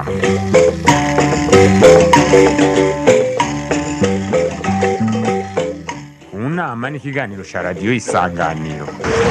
mu nama n'ikiganiro cya radiyo isanganiro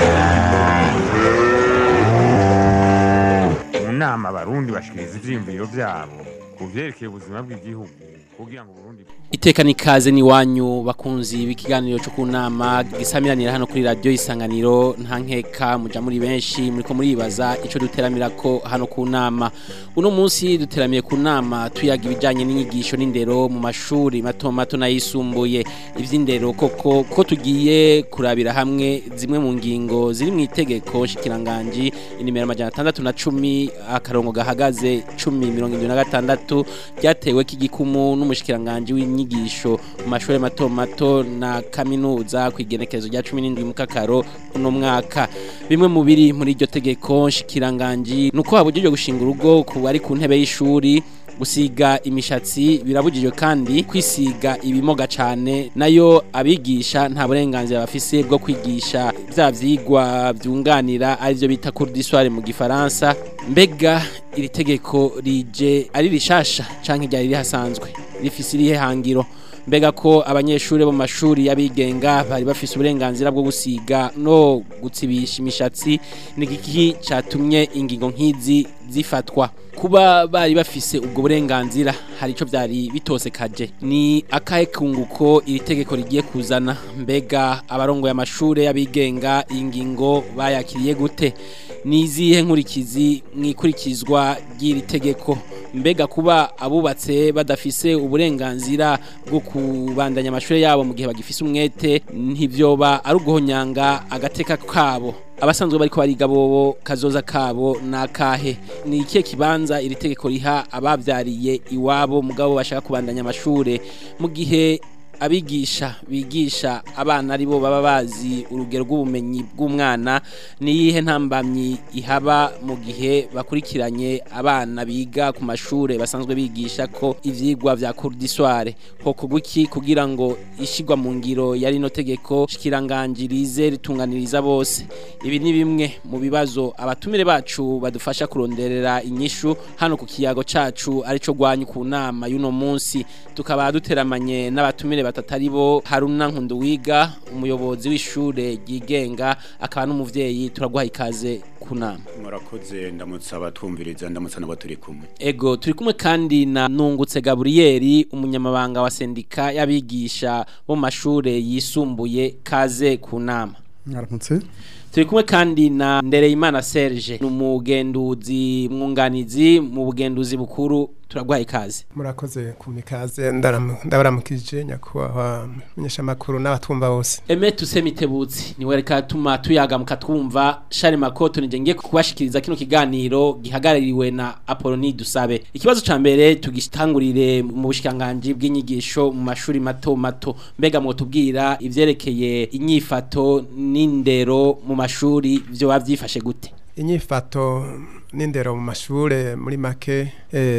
mu nama abarundi bashikiriza ivyiyumviro vyabo ku vyerekeye ubuzima bw'igihugu kugira ngo Burundi Itekani kaze ni wanyu bakunzi b'ikiganiro cyo kunama gisamiranira hano kuri radio isanganiro nta nkeka muja muri benshi muriko muribaza ico duteramira ko hano ku nama uno munsi duteramiye ku nama tuyaga ibijanye n'inyigisho n'indero mu mashuri mato mato nayisumbuye ivy'indero koko ko tugiye kurabira hamwe zimwe mu ngingo ziri mu itegeko shikiranganji inimero amajana atandatu na cumi akarongo gahagaze cumi mirongo indwi na gatandatu ryatewe k'igikumu n'umushikiranganji w'inyigisho mu mashuri mato mato na kaminuza ku igenekerezo rya cumi n'indwi mu kakaro uno mwaka bimwe mu biri muri iryo tegeko shikiranganji nuko habujijwe gushinga urugo ku bari ku ntebe y'ishuri gusiga imishatsi birabujijwe kandi kwisiga ibimoga cane nayo abigisha nta burenganzira bafise bwo kwigisha vya vyigwa vyunganira arivyo bita cours d'histoire mu gifaransa mbega iri tegeko rije ari rishasha canke ryari rihasanzwe rifise irihe hangiro mbega ko abanyeshuri bo mu mashuri y'abigenga bari bafise uburenganzira bwo gusiga no gutsibisha imishatsi ni iki catumye ingingo nk'izi zifatwa kuba bari bafise ubwo burenganzira hari ico vyari bitosekaje ni akahe kunguko iri tegeko rigiye kuzana mbega abarongoye amashure y'abigenga iyi ngingo bayakiriye gute ni izihe nkurikizi mwikurikizwa ry'iri tegeko mbega kuba abubatse badafise uburenganzira bwo kubandanya amashuri yabo mu gihe bagifise umwete ntivyoba ari uguhonyanga agateka kabo abasanzwe bariko bariga bobo kazoza kabo nakahe ni ikihe kibanza iri tegeko riha abavyariye iwabo mugabo bashaka kubandanya amashure mu gihe abigisha bigisha abana aribo baba bazi urugero rw'ubumenyi bw'umwana niyihe ntambamyi ihaba mu gihe bakurikiranye abana biga ku mashure basanzwe bigisha ko ivyigwa vya cours d'histoire ho kuguki kugira ngo ishigwa mu ngiro ya rino tegeko shikirangangirize ritunganiriza bose ibi ni bimwe mu bibazo abatumire bacu badufasha kuronderera inyishu hano ku kiyago cacu arico gwanyu ku nama y'uno munsi tukaba duteramanye n'abatumire batatari bo Haruna Nkunduwiga umuyobozi w'ishure ryigenga akaba n'umuvyeyi turaguha ikaze kunama murakoze ndamutse abatwumviriza ndamutse n'abo turi kumwe ego turi kumwe kandi na Nungutse Gabriel umunyamabanga wa sendika y'abigisha bo mu mashure yisumbuye kaze kunama mwaramutse turi kumwe kandi na Ndereyimana Serge n'umugenduzi mwunganizi mu bugenduzi bukuru turaguha ikaze murakoze ku mikaze ndabaramukije nyakubahwa menyeshamakuru n'abatumva bose Eme tusemitebutsi niwe reka tuma tuyaga mukatwumva Shari Makoto nije ngiye kubashikiriza kino kiganiro gihagarariwe na Apoloni Dusabe ikibazo ca mbere tugitangurire mu bushikanganje bw'inyigisho mu mashuri mato mato mbega mu tubwira ivyerekeye inyifato n'indero mu mashuri vyo bavyifashe gute inyifato n'indero mu mashure muri make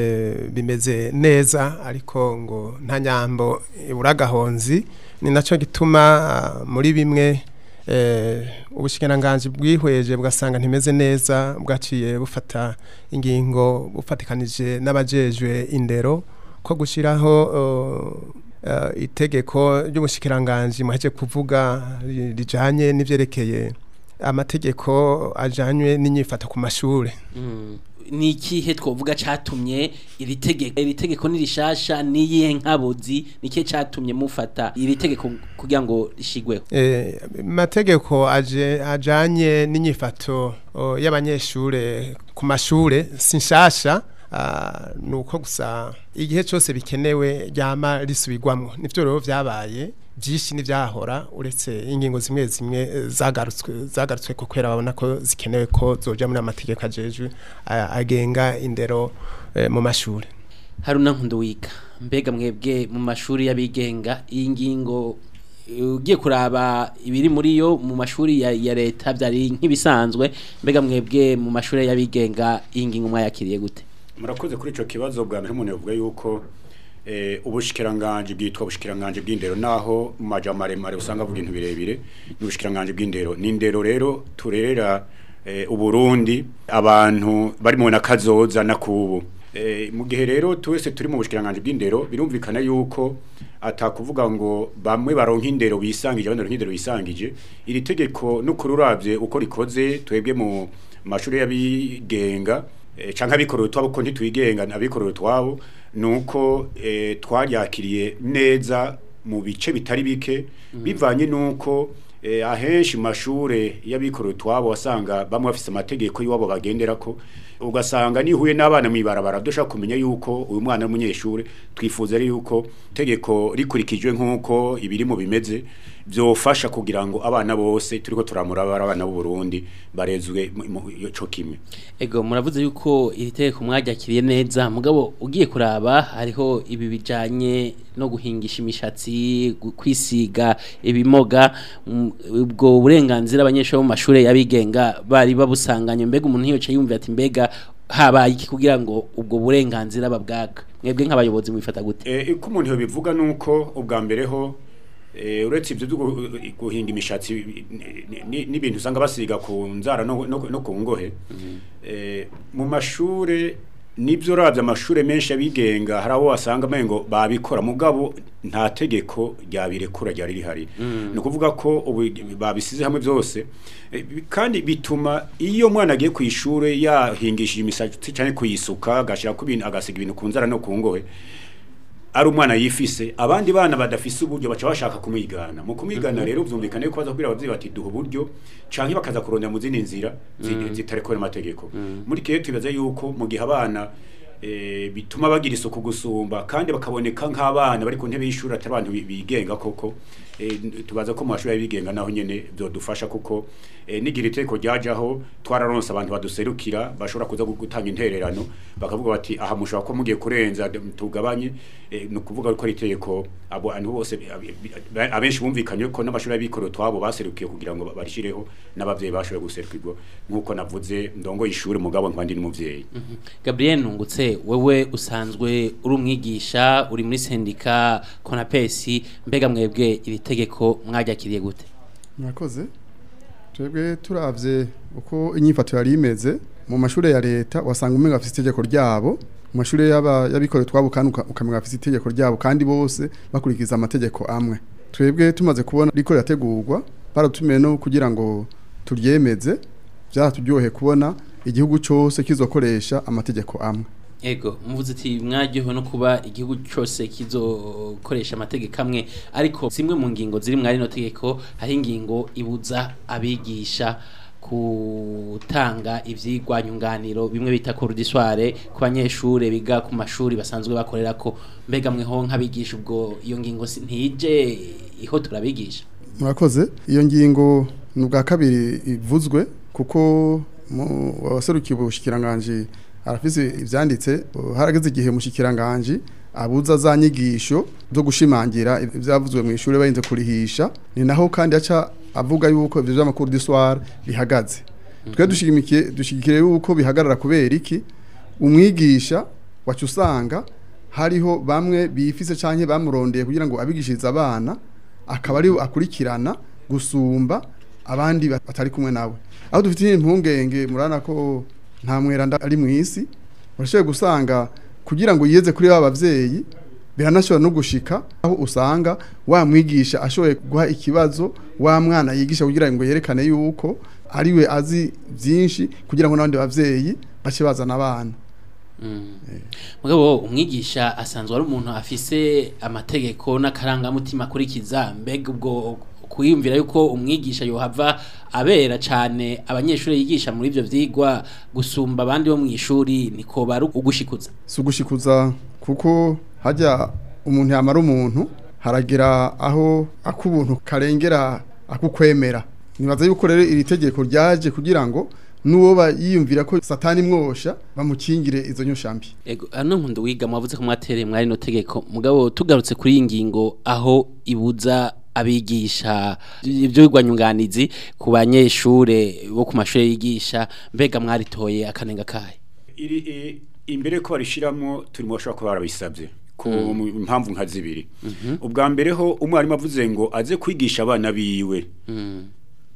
bimeze neza ariko ngo nta nyambo ibura agahonzi ni nacyo gituma muri bimwe ubushikiranganji bwihweje bugasanga ntimeze neza bwaciye bufata ingingo bufatikanije n'abajejwe indero ko gushyiraho itegeko ry'ubushikiranganji muheje kuvuga rijyanye n'ibyerekeye amategeko ajanywe n'inyifato ku mashure ni ikihe twovuga catumye iri tegeko iri tegeko ni rishasha niyihe nkabozi nikihe catumye mufata iri tegeko kugira ngo rishigweho eh mategeko aje ajanye n'inyifato y'abanyeshure ku mashure sinshasha Uh, nuko gusa igihe cyose bikenewe ryama risubirwamwo nivyo rero vyabaye byinshi n'ivyahora uretse ingingo zimwe zimwe zagarutswe zagarutswe ko kwera babona ko zikenewe ko zoja muri amategeko ajejwe agenga indero eh, mu mashure haruna nkunduwiga mbega mwebwe mu mashuri y'abigenga iyi ngingo ugiye kuraba ibiri muri yo mu mashuri ya, ya leta byari nk'ibisanzwe mbega mwebwe mu mashuri y'abigenga iyi ngingo mwayakiriye gute murakoze kuri ico kibazo bwa mbere umuntu yavuga yuko eh ubushikiranganje bwitwa ubushikiranganje bw'indero naho mu maja maremare usanga avuga ibintu birebire n'ubushikiranganje bw'indero n'indero rero turerera eh, uburundi abantu bari mu nakazoza na kubu Eh, mu gihe rero twese turi mu bushikiranganje bw'indero birumvikana yuko atakuvuga ngo bamwe baronka indero bisangije abandi baronka indero bisangije iri tegeko no kururavye uko rikoze twebwe mu mashuri y'abigenga eh, canke abikorera utwabo ko ntitwigenga abikorera utwabo nuko eh, twaryakiriye neza mu bice bitari bike bivanye nuko eh, ahenshi mu mashure y'abikorera utwabo wasanga bamwe bafise amategeko y'iwabo bagenderako ugasanga nihuye n'abana mwibarabara dushaka kumenya yuko uyu mwana w'umunyeshure twifuza ari yuko tegeko rikurikijwe nk'uko ibiri mu bimeze byofasha kugira ngo abana bose turiko turamurabara abana b'u Burundi barezwe mu- mu- co kimwe Ego muravuze yuko iri tegeko mwaryakiriye neza mugabo ugiye kuraba hariho ibi bijanye no guhingisha imishatsi gu- kwisiga ibimoga mm, ubwo burenganzira abanyeshuri bo mu mashuri yabigenga bari babusanganye mbega umuntu yiyoce yumva ati mbega habaye iki kugira ngo ubwo burenganzira babwaga mwebwe nk'abayobozi mwifata gute Eh, uko umuntu yobivuga nuko ubwa mbere ho eh, uretse ibyo byo gu- guhinga imishatsi ni- ni- n'ibintu usanga basiga ku nzara no, no, no ku ngohe eh, mu mashure nibyo uravye amashure menshi abigenga hari abo wasanga mengo babikora mugabo nta tegeko ryabirekura ryari rihari ni ukuvuga ko ubu babisize hamwe byose eh, bi- kandi bituma iyo mwana agiye ku ishure yahingishije imisatsi cyane kuyisuka agashira ku ibintu agasiga ibintu ku nzara no ku ngohe ari umwana yifise abandi bana badafise uburyo baca bashaka kumwigana mu kumwigana rero byumvikane ko baza kubwira abavyeyi bati duha uburyo canke bakaza kurondera mu zindi nzira zi- zitarekora amategeko muri kiyo twibaza yuko mu gihe abana eh, bituma bagira isuku gusumba kandi bakaboneka nk'abana bari ku ntebe y'ishuri atari abantu bi- bigenga koko eh, tubaza ko mu mashuri y'abigenga naho nyene byodufasha kuko eh, nigira iteko ryajaho twararonse abantu baduserukira bashobora kuza gu- gutanga intererano bakavuga bati aha mushobora ko mugiye kurenza d- tugabanye eh, ni ukuvuga ko ari itegeko abo abantu bose ab- ab- abenshi bumvikanye ko n'amashuri y'abikorera twabo baserukiye kugira ngo barishireho n'abavyeyi bashoboye guserukirwa nk'uko navuze ndongo ishuri mugabo nkandi n'umuvyeyi Gabriel Nungutse wewe usanzwe uri umwigisha uri muri sendika Konapesi mbega mwebwe iri tegeko mwaryakiriye gute murakoze twebwe turavye uko inyifato yari imeze mu mashuri ya leta wasanga umenga afite itegeko ryabo mu mashuri y'aba- y'abikorera twabo kandi uka- ukamenga afite itegeko ryabo kandi bose bakurikiza amategeko amwe twebwe tumaze kubona riko rirategurwa baratumiye no kugira ngo turyemeze byaraturyoheye kubona igihugu cyose kizokoresha amategeko amwe Ego muvuze ati mwaryohewe no kuba igihugu cyose kizokoresha amategeko amwe ariko zimwe mu ngingo ziri mwari no tegeko hari ingingo ibuza abigisha gutanga ivyigwa nyunganiro bimwe bita cours ku banyeshure biga ku mashuri basanzwe bakorera ko mbega mweho nk'abigisha ubwo iyo ngingo si- ntije iho turabigisha murakoze iyo ngingo ni ubwa kabiri ivuzwe kuko mu waserukiye ubushikiranganje arafise ivyanditse uh, harageze igihe mushikiranganje abuza za nyigisho zo gushimangira ivyavuzwe mu ishure barinze kurihisha ni naho kandi aca avuga yuko ivyo vy'amakuru du soir bihagaze twe dushigimikiye dushigikire yuko bihagarara kubera iki umwigisha wacu usanga hariho bamwe bifise canke bamurondeye kugira ngo abigishirize abana akaba ari akurikirana gusumba abandi bat- batari kumwe nawe aho dufite impungenge murana ko nta mweranda ari mu isi urashoboye gusanga kugira ngo yiyeze kuri ba bavyeyi biranashobora no gushika aho usanga wa mwigisha ashoboye guha ikibazo wa mwana yigisha kugira ngo yerekane yuko ariwe azi byinshi kugira ngo n'abandi bavyeyi bace bazana abana mugabo umwigisha asanzwe ari umuntu afise amategeko n'akarangamutima akurikiza mbega ubwo kwiyumvira yuko umwigisha yohava abera cyane abanyeshuri yigisha muri ibyo vyigwa gusumba abandi bo mu ishuri niko bari ugushikuza si ugushikuza kuko hajya umuntu yamara umuntu haragira aho ak'ubuntu karengera akukwemera nibaza yuko rero iri tegeko ryaje kugira ngo n'uwo yiyumvira ko satani mwosha bamukingire izo nyoshambi Ego ano nkundu wiga mwavuze ko mwatereye mwari no tegeko mugabo tugarutse kuri iyi ngingo aho ibuza abigisha ibyo bigwanyunganizi ku banyeshure bo ku mashuri yigisha mbega mwaritoye akanenga kahe iri i- imbere ko barishiramwo turi mu bashobora kuba barabisabye ku mu impamvu nka zibiri ubwa mbere ho umwarimu avuze ngo aze kwigisha abana biwe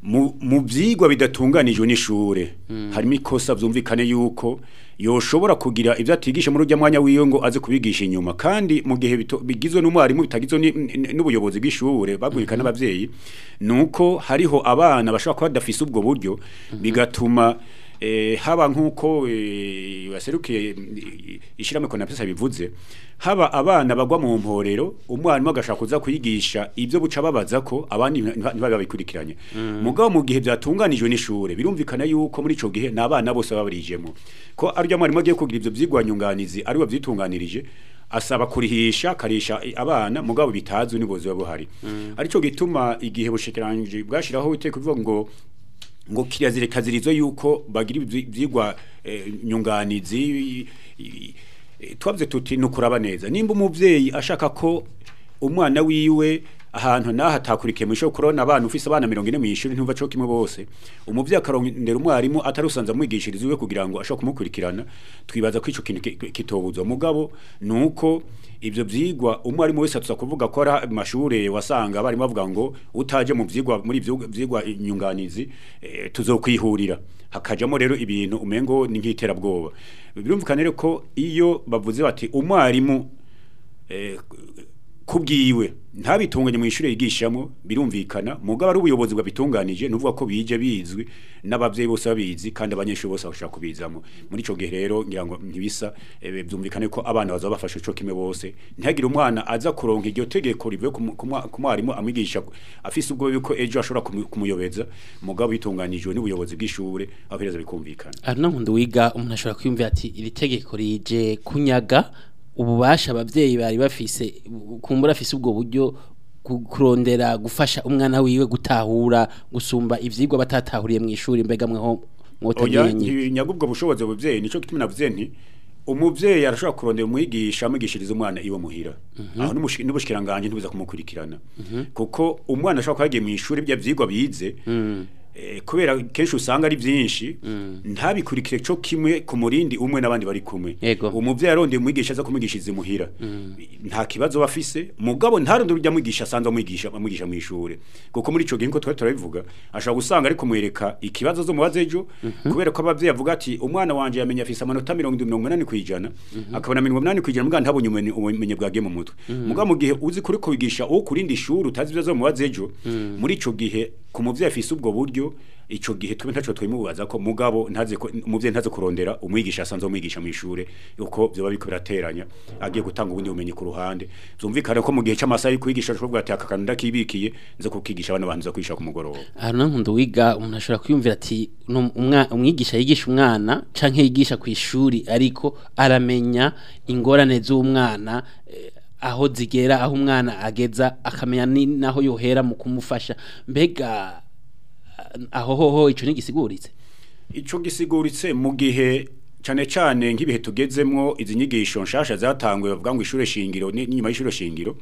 mu mu byigwa bidatunganijwe n'ishure harimo ikosa byumvikane yuko yoshobora kugira ibyo atigisha muri ujya mwanya wiwe ngo aze kubigisha inyuma kandi mu gihe bito- bigizwe n'umwarimu bitagizwe ni- ni- n'ubuyobozi bw'ishure babwirika n'abavyeyi nuko hariho abana bashobora kuba badafise ubwo buryo bigatuma eh, haba nk'uko eh, baserukiye ishyirahamwe konapesa bivuze haba abana bagwa mu mporero umwarimu agashaka kuza kwigisha ibyo buca babaza ko abandi ntiba- ntibabe babikurikiranye mugabo mu gihe byatunganijwe n'ishure birumvikana yuko muri ico gihe n'abana bose baba barijemo ko aryo mwarimu agiye kugira ivyo vyigwa nyunganizi ari we vyitunganirije asaba kurihisha karisha abana mugabo bitazwi n'ubuzi buba buhari arico gituma igihe bushikiranje bwashiraho iteko bivuga ngo ngo kirazire kazirizo yuko bagira ibyi- ivyigwa eh, nyunganizi i- i- i- twavuze tuti nukuraba neza nimba umuvyeyi ashaka ko umwana wiwe ahantu naho atakurikiye mu ishuri kurona abana ufise abana mirongo ine mu ishuri ntumva co kimwe bose umuvyeyi akarondera umwarimu atarusanze amwigishiriza iwe kugira ngo ashobore kumukurikirana twibaza ko ico kintu ki- ki- kitobuzwa mugabo nuko ivyo vyigwa umwarimu wese atuza kuvuga ko ari amashure wasanga abarimu bavuga ngo utaje mu vyigwa muri ivyo vyigwa inyunganizi eh, tuzokwihurira hakajamo rero ibintu umengo ni nk'iterabwoba birumvikana rero ko iyo bavuze bati umwarimu eh, kubwiwe ntabitunganye mu ishure yigishamo birumvikana mugabo ari ubuyobozi bwabitunganije nuvuga ko bije bizwi n'abavyeyi bose babizi kandi abanyeshuri bose bashaka kubizamo muri ico gihe rero ngira ngo ntibisa eh, byumvikane ko abana bazaba bafashe ico kimwe bose ntihagire umwana aza kuronka iryo tegeko rivuye ku mu- ku mwa- ku mwarimu amwigisha afise ubwo yuko ejo ashobora kumu- kumuyobeza mugabo bitunganijwe n'ubuyobozi bw'ishure aho pereza bikumvikana Aruna nkundu wiga umuntu ashobora kwiyumvira ati iri tegeko rije kunyaga ububasha abavyeyi bari bafise kumbura afise ubwo buryo ku- kurondera gufasha umwana wiwe gutahura gusumba ivyigwa batatahuriye mu ishuri mbega mweho oya mwotagenye ntinyaga ubwo bushobozi buvyeyi nico gituma navuze nti umuvyeyi arashobora kurondera umwigisha amwigishiriza umwana iwe muhira aho n'umushi- n'ubushikiranganje ntibuza kumukurikirana kuko umwana ashobora kuba yagiye mu ishuri bya vyigwa bize eh, kubera kenshi usanga ari vyinshi ntabikurikire co kimwe ku murindi umwe n'abandi bari kumwe Yego. umuvyeyi arondeye umwigisha aza kumwigishiriza imuhira nta kibazo bafise mugabo ntarondera urya mwigisha asanzwe amwigisha amwigisha mu ishure kuko muri ico gihe nko twari turabivuga ashobora gusanga ari kumwereka ikibazo zo mubaze ejo kubera ko abavyeyi avuga ati umwana wanje yamenye afise amanota mirongo indwi mirongo inani kwijana akabona mirongo inani kwijana mugabo ntabonye ubumenyi ubumenyi bwagiye mu mutwe mugabo mu gihe uzi kuri kubigisha uwo kurindi ishuri utazi ibyo zo mubaze ejo muri ico gihe ku muvyeyi afise ubwo buryo ico gihe tube ntaco twimubaza ko mugabo ntaze ko umuvyeyi ntaze kurondera umwigisha asanzwe umwigisha mu ishure uko byoba biko birateranya agiye gutanga ubundi bumenyi ku ruhande byumvikane ko mu gihe c'amasaha yo kwigisha ashobora ati aka kantu ndakibikiye nze kukigisha abana bantu za kwigisha ku mugoroba Aruna nkundu wiga umuntu ashobora kwiyumvira ati "No, umwa- umwigisha yigisha umwana canke yigisha ku ishuri ariko aramenya ingorane z'umwana eh, aho zigera aho umwana ageza akamenya ni naho yohera mu kumufasha mbega aho hoho ico ntigisiguritse ico gisiguritse mu gihe cane cane nk'ibihe tugezemwo izi nyigisho nshasha zatanguye bavuga ngo ishure shingiro ni- n'inyuma y'ishure shingiro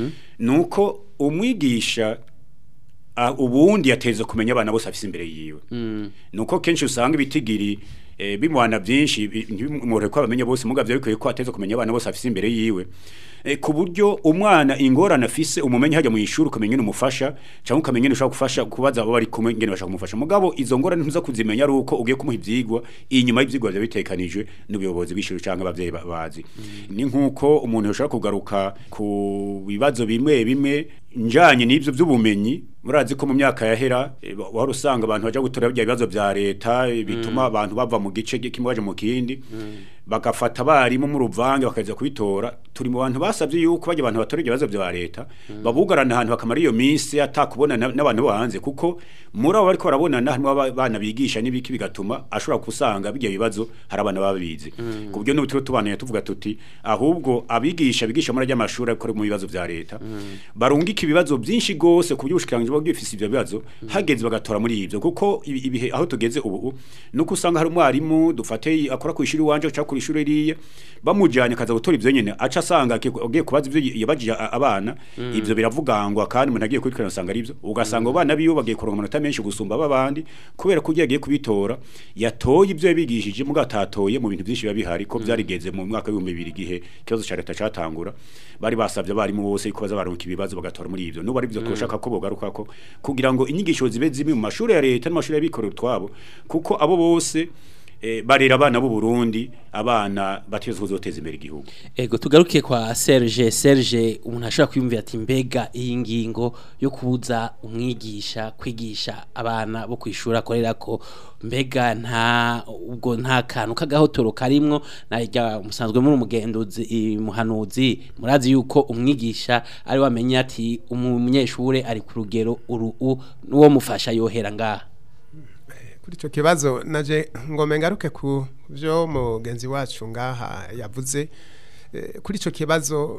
nuko umwigisha ah, ubundi yateze kumenya abana bose afise imbere yiwe nuko kenshi usanga ibitigiri eh, bimwana byinshi bi- ntibimworohe ko abamenye bose mugavyo bikwiye ko ateze kumenya abana bose afise imbere yiwe eh, ku buryo umwana ingorane afise umumenye hajya mu ishuri ukamenya umufasha cyangwa ukamenya ushaka gufasha kubaza abo bari kumwe ngene bashaka kumufasha mugabo izo ngorane ntuza kuzimenya ari uko ugiye kumuha ivyigwa inyuma y'ivyigwa bya bitekanijwe n'ubuyobozi bw'ishuri cyangwa abavyeyi ba- bazi ni nkuko umuntu yoshaka kugaruka ku bibazo bimwe bimwe njanye n'ivyo vy'ubumenyi murazi ko mu myaka yahera eh, wa- wari usanga abantu baja gutora bya bibazo vya leta eh, bituma abantu bava mu gice kimwe baje mu kindi bagafata abarimu mu ruvange bakaza kubitora turi mu bantu basabye yuko bajya abantu batora ibyo bibazo vya leta babugarana ahantu bakamara iyo minsi atakubona na- n'abantu bo hanze kuko muri abo bariko barabonana harimo abana bigisha n'ibiki bigatuma ashobora kusanga bijya bibazo hari abana baba bizi ku buryo n'ubu turiho tubaneye tuvuga tuti ahubwo abigisha bigisha muri ajya amashuri ariko mu bibazo vya leta barungika ibibazo byinshi gose ku buryo ubushikiranganje buba bwifise ivyo bibazo hageze bagatora muri ivyo kuko ibi- ibihe aho tugeze ubu nuko usanga hari umwarimu dufate akora ku ishuri wanje cyangwa ku kuri ishuri riye bamujyanye akaza gutora ibyo nyine aca asanga aki- agiye kubaza ibyo yabajije a- abana ibyo biravugangwa kandi umuntu agiye kubikurikirana usanga ari byo ugasanga abo bana biwe bagiye kuronka amanota menshi gusumba ab'abandi kubera ko ugiye agiye kubitora yatoye ibyo yabigishije muga atatoye mu bintu byinshi biba bihari ko byarigeze mu mwaka w'ibihumbi bibiri igihe ikibazo cya leta catangura bari basabye abarimu bose ko baza baronka ibibazo bagatora muri ibyo n'ubu ari byo twoshaka ko bogaruka ko kugira ngo inyigisho zibe zimwe mu mashuri ya leta n'amashuri y'abikorera utwabo kuko abo bose eh, barera abana b'u Burundi abana bateze kuzoteza imbere igihugu Ego tugaruke kwa Serge Serge umuntu ashobora kwiyumvira ati mbega iyi ngingo yo kubuza umwigisha kwigisha abana bo kwishura akorera ko mbega nta ubwo nta kantu kagahotoro karimwo najya musanzwe muri umugenduzi i- muhanuzi murazi yuko umwigisha ari wamenye ati umunyeshure ari ku rugero uru u nuwo mufasha yohera ngaha kuri icyo kibazo naje ngome ngaruke ku byo mugenzi wacu ngaha yavuze Eh, kuri icyo kibazo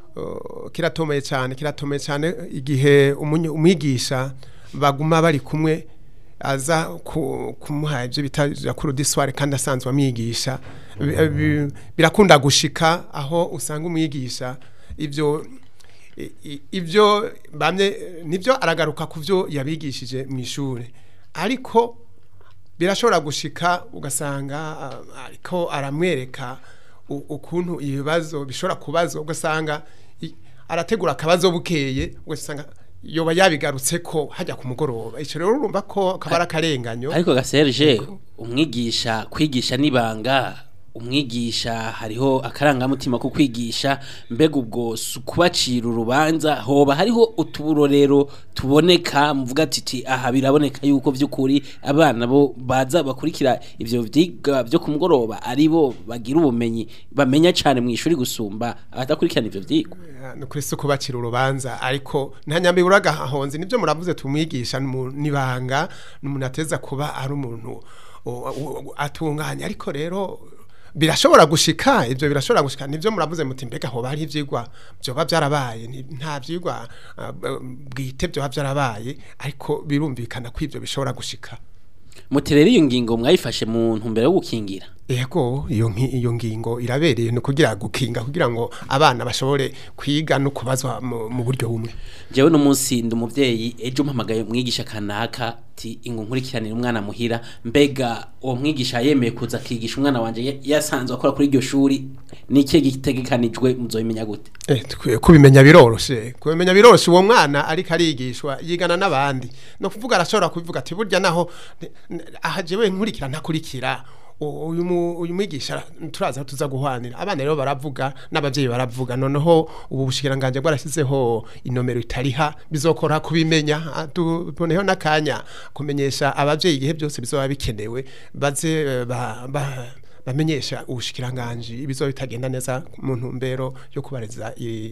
oh, kiratomeye cyane kiratomeye cyane igihe umunye- umwigisha baguma bari kumwe aza ku- kumuha ibyo bita jakuru disware kandi asanzwe amwigisha Bi- bi- birakunda gushika aho usanga umwigisha ibyo i- i- ibyo bamye nibyo aragaruka ku byo yabigishije mu ishuri ariko birashobora gushika ugasanga ah, ariko aramwereka u- ukuntu ibibazo bishobora kubazo ugasanga i- arategura akabazo bukeye ugasanga yoba yabigarutse ko hajya ku mugoroba icyo rero urumva ko kaba ari akarenganyo ariko ga Serge umwigisha kwigisha nibanga umwigisha hariho akarangamutima ko kwigisha mbega ubwo si ukubacira urubanza hoba hariho utuburorero tuboneka muvuga ati "Ti, aha biraboneka yuko by'ukuri abana bo baza bakurikira ivyo vyiga byo ku mugoroba ari bo bagira ubumenyi bamenya cyane mu ishuri gusumba abadakurikirana ivyo vyigwa ni kuri si kubacira urubanza ariko nta nyambi uragahonze nibyo muravuze tumwigisha nibanga ni umuntu ateza kuba ari umuntu u- u- atunganya ariko rero birashobora gushika ibyo birashobora gushika nibyo muravuze muti mbega hoba hari ivyigwa byoba byarabaye ni- nta vyigwa ah, b- bwite byoba byarabaye ariko birumvikana ko ibyo bishobora gushika muterere iyo ngingo mwayifashe mu ntumbero yo gukingira Ego iyo nki- iyo ngingo irabereye no kugira gukinga kugira ngo abana bashobore kwiga no kubazwa mu mu buryo bumwe jewe no munsi ndi umuvyeyi ejo mpamagaye umwigisha kanaka ti ingo nkurikiranira umwana muhira mbega uwo mwigisha yemeye kuza akigisha umwana wanje ya- yasanzwe akora kuri iryo shuri ni ikihe gitegekanijwe muzobimenya gute Eh, tukwiye kubimenya biroroshe kubimenya biroroshe uwo mwana ariko arigishwa yigana n'abandi no kuvuga arashobora kubivuga ati burya naho n- n- aha jewe nkurikira ntakurikira u- uyu mu- uyu mwigisha turaza aho tuza guhwanira abana rero baravuga n'abavyeyi baravuga noneho ubu bushikiranganje bwarashyizeho inomero itariha bizokora kubimenya Ah, tuboneho n'akanya kumenyesha abavyeyi igihe byose bizoba bikenewe baze eh, ba, ba bamenyesha ubushikiranganje ibizoba bitagenda neza mu ntumbero yo kubareza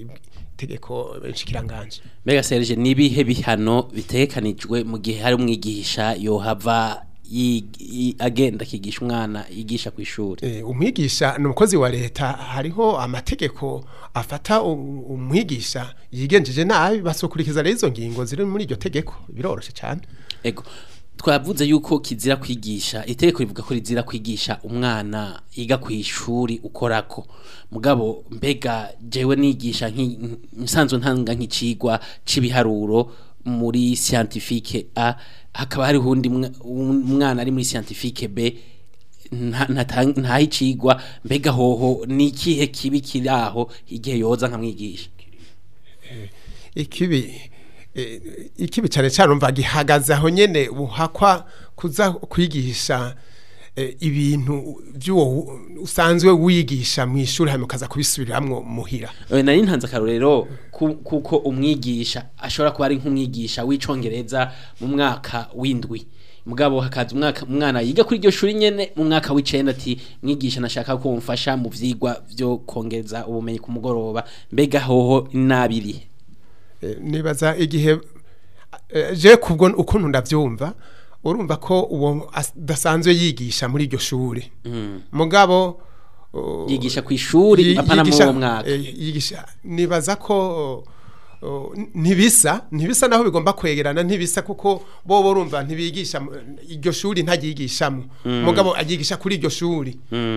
itegeko nshikiranganje mbega Serge nibihe bihano bitegekanijwe mu gihe hari umwigisha yohava yi- yi- agenda akigisha umwana yigisha ku ishuri Eh, umwigisha ni umukozi wa leta hariho amategeko afata u- umwigisha yigenjeje nabi basukurikiza rero izo ngingo ziri muri iryo tegeko biroroshe cyane ego twavuze yuko kizira kwigisha itegeko rivuga ko rizira kwigisha umwana yiga ku ishuri ukorako mugabo mbega jewe nigisha nki- nsanzwe ntanga nk'icigwa c'ibiharuro muri scientifique A hakaba hari undi mwa- umwana ari muri scientifique B nta- nta- ntaho icigwa mbega hoho ni ikihe kibi kiri aho igihe yoza nkamwigisha ikibi eh, ikibi cyane cyane umva gihagaze aho nyene buhakwa kuza kwigisha eh, ibintu by'uwo usanzwe wigisha mu ishuri hanyuma ukaza kubisubiramwo muhira Eh, nari ntanze akarorero ku- kuko umwigisha ashobora kuba ari nk'umwigisha w'icongereza mu mwaka w'indwi mugabo hakaza umwaka umwana yiga kuri iryo shuri nyene mu mwaka w'icenda ati mwigisha nashaka ko mfasha mu vyigwa vyo kongereza ubumenyi ku mugoroba mbega hoho nabiri Eh, nibaza igihe eh, je kubwo ukuntu ndavyumva urumva ko uwo adasanzwe yigisha muri iryo shuri mugabo uh, yigisha ku ishuri yi- apana muri yigisha- uwo mwaka eh, yigisha nibaza ko uh, ntibisa ntibisa naho bigomba kwegerana ntibisa kuko bo borumva ntibigisha mu- iryo shuri ntaryigishamo mugabo agigisha kuri iryo shuri Mm.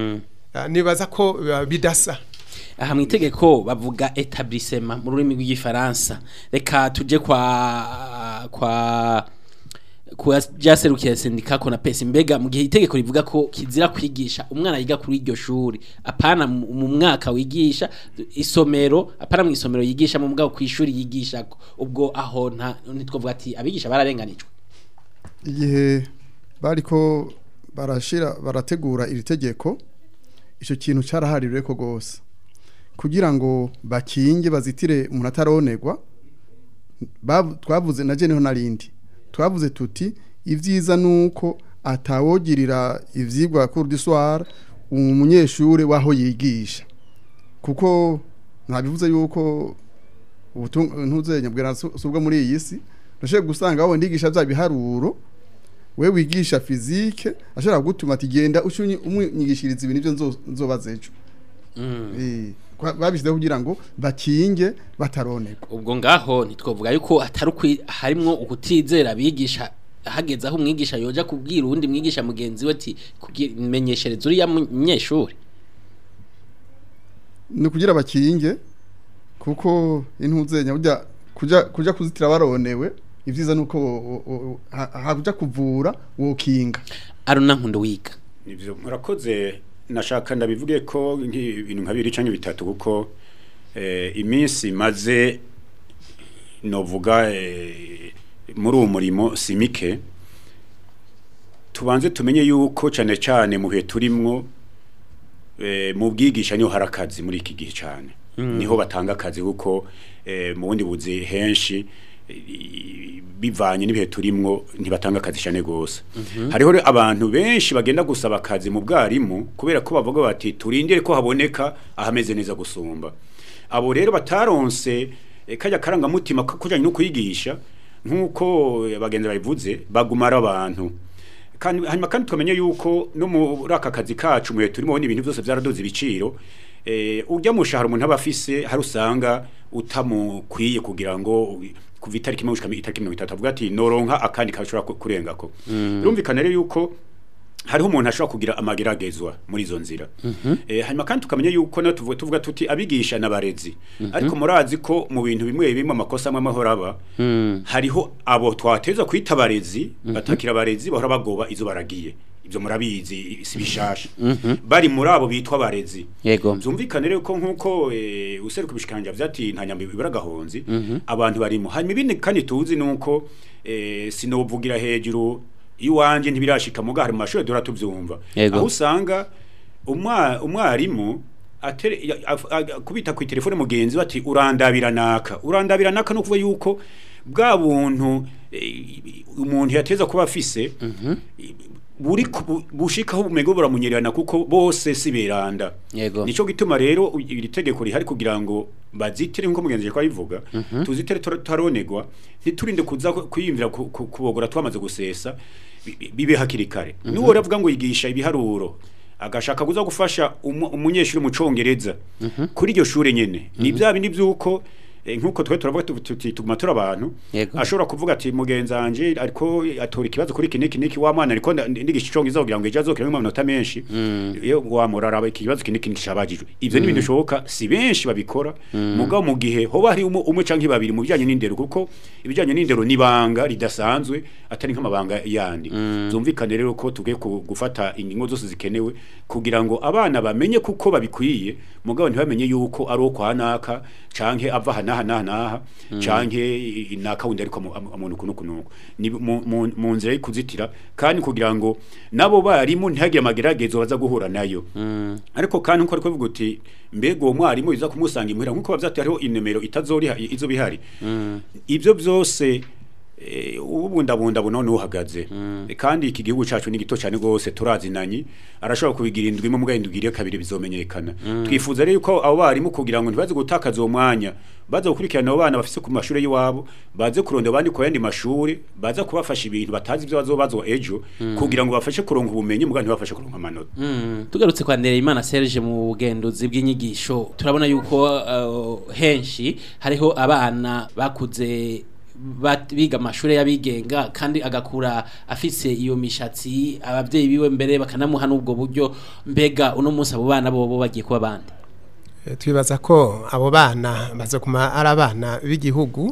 ah, nibaza ko ah, bidasa aha mu itegeko bavuga etablissement mu rurimi rw'igifaransa reka tuje kwa kwa kwa jaserukiye sendika kona pesa mbega mu gihe itegeko rivuga ko kizira kwigisha umwana yiga kuri iryo shuri apana mu mu mwaka wigisha isomero apana mu isomero yigisha mu mugabo ku ishuri yigisha ubwo aho nta ntitwovuga ati abigisha bararenganijwe igihe bariko barashira barategura iri tegeko icyo kintu cyarahaririwe ko rwose kugira ngo bakinge bazitire umuntu ataronerwa bavu- twavuze na jeneho narindi twavuze tuti ibyiza nuko atawogirira ivyigwa cours du soir umunyeshure waho yigisha kuko ntabivuze yuko ntuzenya bwira subwo muri iyi si ndashaka gusanga wowe ndigisha bya biharuro we wigisha fizike ashobora gutuma ati genda ushunye umwigishiriza ibintu byo nzobaza ejo Eh, kwa- babishyizeho kugira ngo bakinge bataronerwa ubwo ngaho ntitwovuga yuko atari ukwi harimwo ukutizera abigisha hageze aho umwigisha yoja kubwira uwundi mwigisha mugenzi we ati "Kugira- menyeshereza uriya munyeshuri ni ukugira bakinge kuko intuzenya burya kuja kuja kuzitira baronewe ibyiza nuko wo- wo- wo- ha- haja kuvura wokinga aruna nkundo wiga Nivyo murakoze nashaka ndabivuge ko nk'ibintu nka bibiri canke bitatu kuko eh, iminsi maze novuga eh, muri uwo murimo simike tubanze tumenye yuko cane cane mu bihe turimwo eh, mu bwigisha niho hari akazi muri iki gihe cyane niho batanga akazi kuko eh, mu bundi buzi henshi eh, bivanye n'ibihe turimwo ntibatanga akazi cyane gose hariho rero abantu benshi bagenda gusaba akazi mu bwarimu kubera ko bavuga bati turindire ko haboneka ahameze neza gusumba abo rero bataronse eh, kajya karangamutima ko kujyanye no kwigisha nk'uko eh, bagenzi babivuze bagumara abantu kandi hanyuma kandi twamenye yuko no muri aka kazi kacu mu gihe turimo ibintu byose byaraduze ibiciro eh, ujya mu shahara umuntu aba afise hari usanga utamukwiye kugira ngo kuva itariki imwe gushika itariki mirongo itatu avuga ati noronka akandi kashobora ku- kurengako birumvikana rero yuko hariho umuntu ashobora kugira amageragezwa muri izo nzira eh, hanyuma kandi tukamenya yuko no tuvuga, tuvuga tuti abigisha n'abarezi ariko murazi ko mu bintu bimwe bimwe amakosa amwe amahoro aba hariho abo twateza kwita abarezi batakira abarezi bahora bagoba izo baragiye ibyo murabizi si bishasha bari muri abo bitwa abarezi yego byumvikane rero ko nk'uko eh, useruka ibishikanja vyati nta nyambi bibura gahonzi abantu barimo hanyuma ibindi kandi tuzi nuko eh, sinovugira hejuru iwanje ntibirashika muga hari mu mashuri dora tuvyumva Yego. aho usanga umwa- umwarimu atere- ya- af- a- kubita ku telefone mugenzi we ati urandabira naka urandabira naka no kuvuga yuko bwa buntu eh, umuntu yateza kuba afise buri ku- bu- bushikaho bumego buramunyererana kuko bose si beranda Yego. nico gituma rero u- iri tegeko rihari kugira ngo bazitire nko mugenzi ko abivuga tuzitere tura- tutaronegwa ntiturinde kuza ku- kwiyumvira ku- ku- kubogora twamaze gusesa bi- bi- bibe hakiri kare nuwo ravuga ngo yigisha ibiharuro agashaka kuza gufasha umu- umunyeshuri mu congereza kuri iryo shure nyene ni bya bindi byuko eh, nkuko twe turavuga tu- tuti tuguma turi abantu Yego. ashobora kuvuga ati mugenzi wanje ariko atora ikibazo kuri kiniki niki wa mwana ariko nda- ndigisha icongereza kugira ngo ejo azokiremo amanota menshi iyo wamuraraba iki kibazo kiniki niki cabajijwe ivyo ni ibintu bishoboka si benshi babikora mugabo mu gihe hoba hari umwe umwe canke babiri mu bijanye n'indero kuko ibijanye n'indero nibanga ridasanzwe atari nk'amabanga yandi zumvikane rero ko tugiye ku- gufata ingingo zose zikenewe kugira ngo abana bamenye kuko babikwiye mugabo ntibamenye yuko ari uwo kwa naka canke ava aha n'aha n'aha n'aha canke i- naka wundi ariko amu- amu- amuntu kuno kuno ni mu- mu mu nzira yo kuzitira kandi kugira ngo nabo barimu ntihagire amageragezo baza guhura nayo ariko kandi nkuko ariko bivuga uti mbega uwo mwarimu biza kumusanga imuhira nkuko bavyati hariho inomero itazoriha izo bihari ibyo byose eh, ubundabunda buno uhagaze kandi iki gihugu cacu ni gito cyane gose turazinanye arashobora kubigira indwi imwe muga indwi iriyo kabiri bizomenyekana twifuza rero yuko abo barimu kugira ngo ntibaze gutakaza uwo mwanya baza gukurikirana abo bana bafise ku mashuri y'iwabo baze kurondera abandi ku yandi mashuri baza kubafasha ibintu batazi ibyo bazobazwa ejo kugira ngo bafashe kuronka ubumenyi muga ntibafashe kuronka amanota tugarutse kwa Ndereyimana Serge mu bugenduzi bw'inyigisho turabona yuko uh, henshi hariho abana bakuze bat- biga amashuri y'abigenga kandi agakura afise iyo mishatsi abavyeyi biwe mbere bakanamuha n'ubwo buryo mbega uno munsi abo bana bobo bagiye kuba bande Eh, twibaza ko abo bana bazoguma ari abana b'igihugu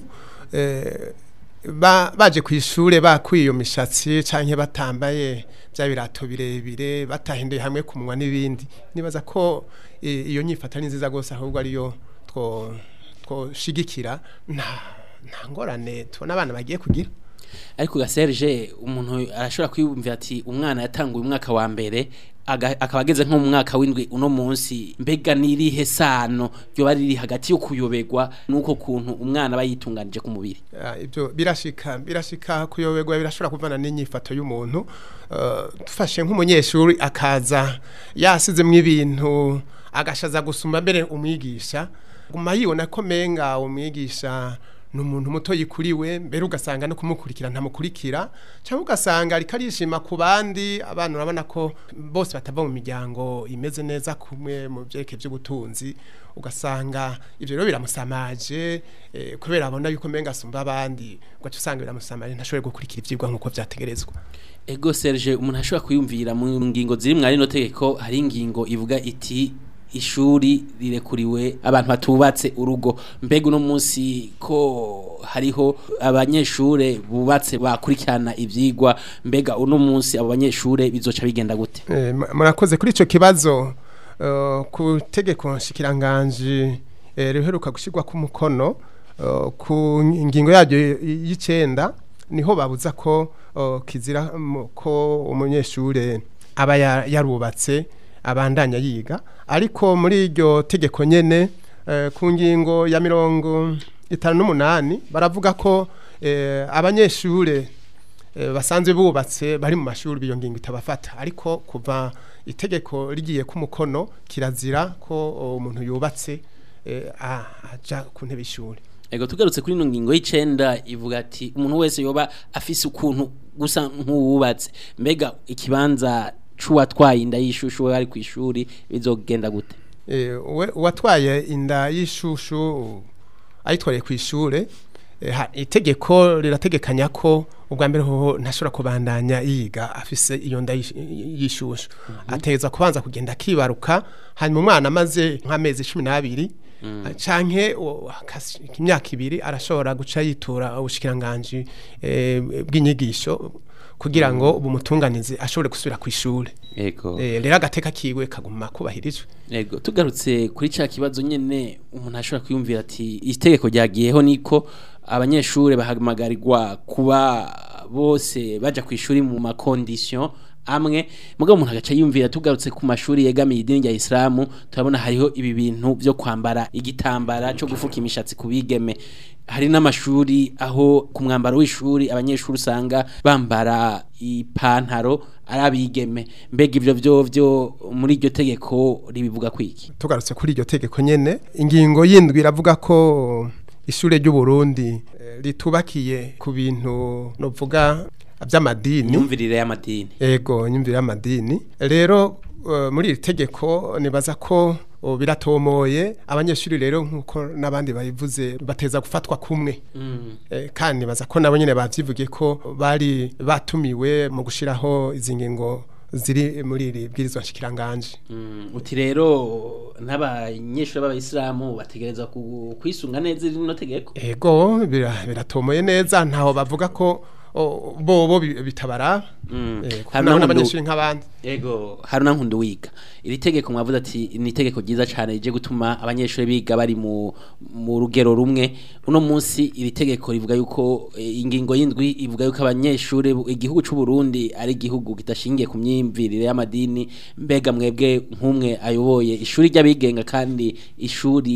eh, ba- baje ku ishure bakuye iyo mishatsi canke batambaye bya birato birebire batahinduye hamwe ku munwa n'ibindi nibaza ko eh, iyo nyifata ni nziza gose ahubwo ariyo two twoshigikira nta nta ngorane tubona abana bagiye kugira ariko ga Serge umuntu arashobora kwiyumvira ati umwana yatanguye umwaka wa mbere aga- akaba ageze nko mu mwaka w'indwi uno munsi mbega nirihe sano ryoba riri hagati yo kuyoberwa nuko kuntu umwana aba yitunganije ku mubiri Ah, ibyo birashika birashika kuyoberwa birashobora kuvana n'inyifato y'umuntu Eh, dufashe nk'umunyeshuri akaza yasizemo ibintu agashaza gusumba mbere umwigisha guma yibona ko menga umwigisha ni umuntu muto yikuriwe mbere ugasanga no kumukurikira ntamukurikira cyangwa ugasanga ariko arishima ku bandi abana urabona ko bose batava mu miryango imeze neza kumwe mu byerekeye by'ubutunzi ugasanga ibyo rero biramusamaje eh, kubera abona yuko menga asumba abandi ugaca usanga biramusamaje ntashobore gukurikira ibyigwa nk'uko byategerezwa ego Serge umuntu ashobora kwiyumvira mu ngingo ziri mwari no tegeko hari ingingo ivuga iti ishuri rirekuriwe abantu batubatse urugo mbega uno munsi ko hariho abanyeshure bubatse bakurikirana ivyigwa mbega uno munsi abo banyeshure bizoca bigenda gute Eh, mu- murakoze kuri icyo kibazo eh, ku tegeko nshikiranganji eh, riheruka gushyirwa ku mukono eh, ku ngingo yaryo y- y'icenda niho babuza ko eh, kizira mu- ko umunyeshure aba ya- yarubatse abandanya yiga ariko muri iryo tegeko nyene eh, ku ngingo ya mirongo itanu n'umunani baravuga ko eh, abanyeshure eh, basanzwe bubatse bari mu mashuri biyo ngingo itabafata ariko kuva itegeko rigiye ku mukono kirazira ko o, umuntu yubatse eh, a- aja ku ntebe y'ishuri ego tugarutse kuri ino ngingo y'icenda ivuga ati umuntu wese yoba afise ukuntu gusa nk'uwubatse mbega ikibanza c'uwatwaye inda y'ishushu we ari ku ishuri bizogenda gute Eh, uwe- uwatwaye inda y'ishushu ayitwariye ku ishure eh, ha- itegeko rirategekanya ko ubwa mbere hoho ntashobora kubandanya yiga afise iyo nda y'ish- y'ishushu ategeza kubanza kugenda akibaruka hanyuma umwana amaze nk'amezi cumi n'abiri canke o- akas- imyaka ibiri arashobora guca yitura ubushikiranganji eh, bw'inyigisho kugira ngo bumutunganize ashobore gusubira ku ishure ego Eh, rero agateka kiwe kaguma kubahirijwe Ego tugarutse kuri ca kibazo nyene umuntu ashobora kwiyumvira ati itegeko ryagiyeho niko abanyeshure bahamagarirwa kuba bose baja ku ishuri mu makondisiyo amwe mugabo umuntu agaca yumvira tugarutse ku mashuri yegamiye idini rya Islamu turabona hariho ibi bintu byo kwambara igitambara cyo gufuka imishatsi ku bigeme hari n'amashuri aho ku mwambaro w'ishuri abanyeshuri usanga bambara ipantaro ari abigeme mbega ivyo vyo vyo muri iryo tegeko ribivuga kwiki tugarutse kuri iryo tegeko nyene ingingo yindwi iravuga ko ishure ry'u Burundi eh, ritubakiye ku bintu novuga by'amadini imyumvirire y'amadini ego nyumvira y'amadini rero eh, muri iri tegeko nibaza ko oh, biratomoye abanyeshuri rero nkuko n'abandi bayivuze bateza gufatwa kumwe Eh, kandi nibaza ko nabo nyene bavyivugiye ko bari batumiwe mu gushiraho izi ngingo ziri muri iri bwirizwa nshikiranganje Mm, uti rero n'abanyeshuri b'abayisilamu bategerezwa ku- kwisunga neza rino tegeko ego bira- biratomoye neza ntaho bavuga ko o, bobo bi- bitabara Mm. Eh, kuko Hari nabo n'abantu- n'abanyeshuri nk'abandi Ego haruna nkundu wiga iri tegeko mwavuze ati ni itegeko ryiza cyane rije gutuma abanyeshuri biga bari mu mu rugero rumwe uno munsi iri tegeko rivuga yuko eh, ingingo y'indwi ivuga yuko abanyeshuri bu- igihugu cy'u Burundi ari igihugu kidashingiye ku myimvirire y'amadini mbega mwebwe nk'umwe ayoboye ishuri ry'abigenga kandi ishuri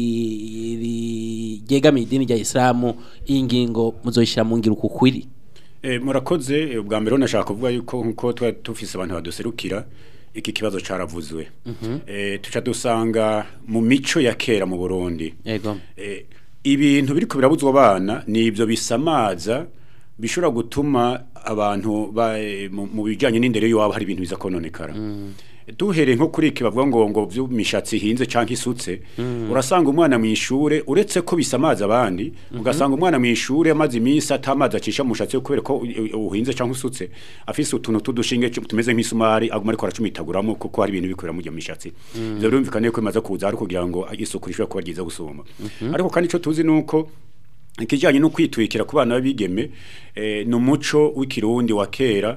ri- ryegamiye idini rya Islamu iyi ngingo muzoyishira mu ngiro kukwiri Eh, murakoze eh, ubwa mbere nashaka kuvuga yuko nkuko twari dufise abantu baduserukira iki kibazo caravuzwe eh, tuca dusanga mu mico ya kera mu Burundi yego eh, ibintu biriko birabuzwa abana ni ivyo bisamaza bishobora gutuma abantu ba, eh, mu, mu bijanye n'indero y'iwabo hari ibintu biza kononekara duhereye nko kuri iki bavuga ngo ngo by'umishatsi hinze canke isutse urasanga umwana mu ishure uretse ko bisamaza abandi ugasanga umwana mu ishure amaze iminsi atamazi acisha mu mushatsi we kubera ko u- u- uhinze canke usutse afise utuntu tudushinge cu- tumeze nk'isumari aguma ariko aracumitaguramo kuko hari ibintu bikorera mu mishatsi ivyo birumvikana ko bimaze kuza ari kugira ngo isuku rishobore kuba ryiza gusuma ariko kandi ico tuzi nuko ikijyanye no kwitwikira ku bana b'abigeme eh, ni umuco w'ikirundi wa kera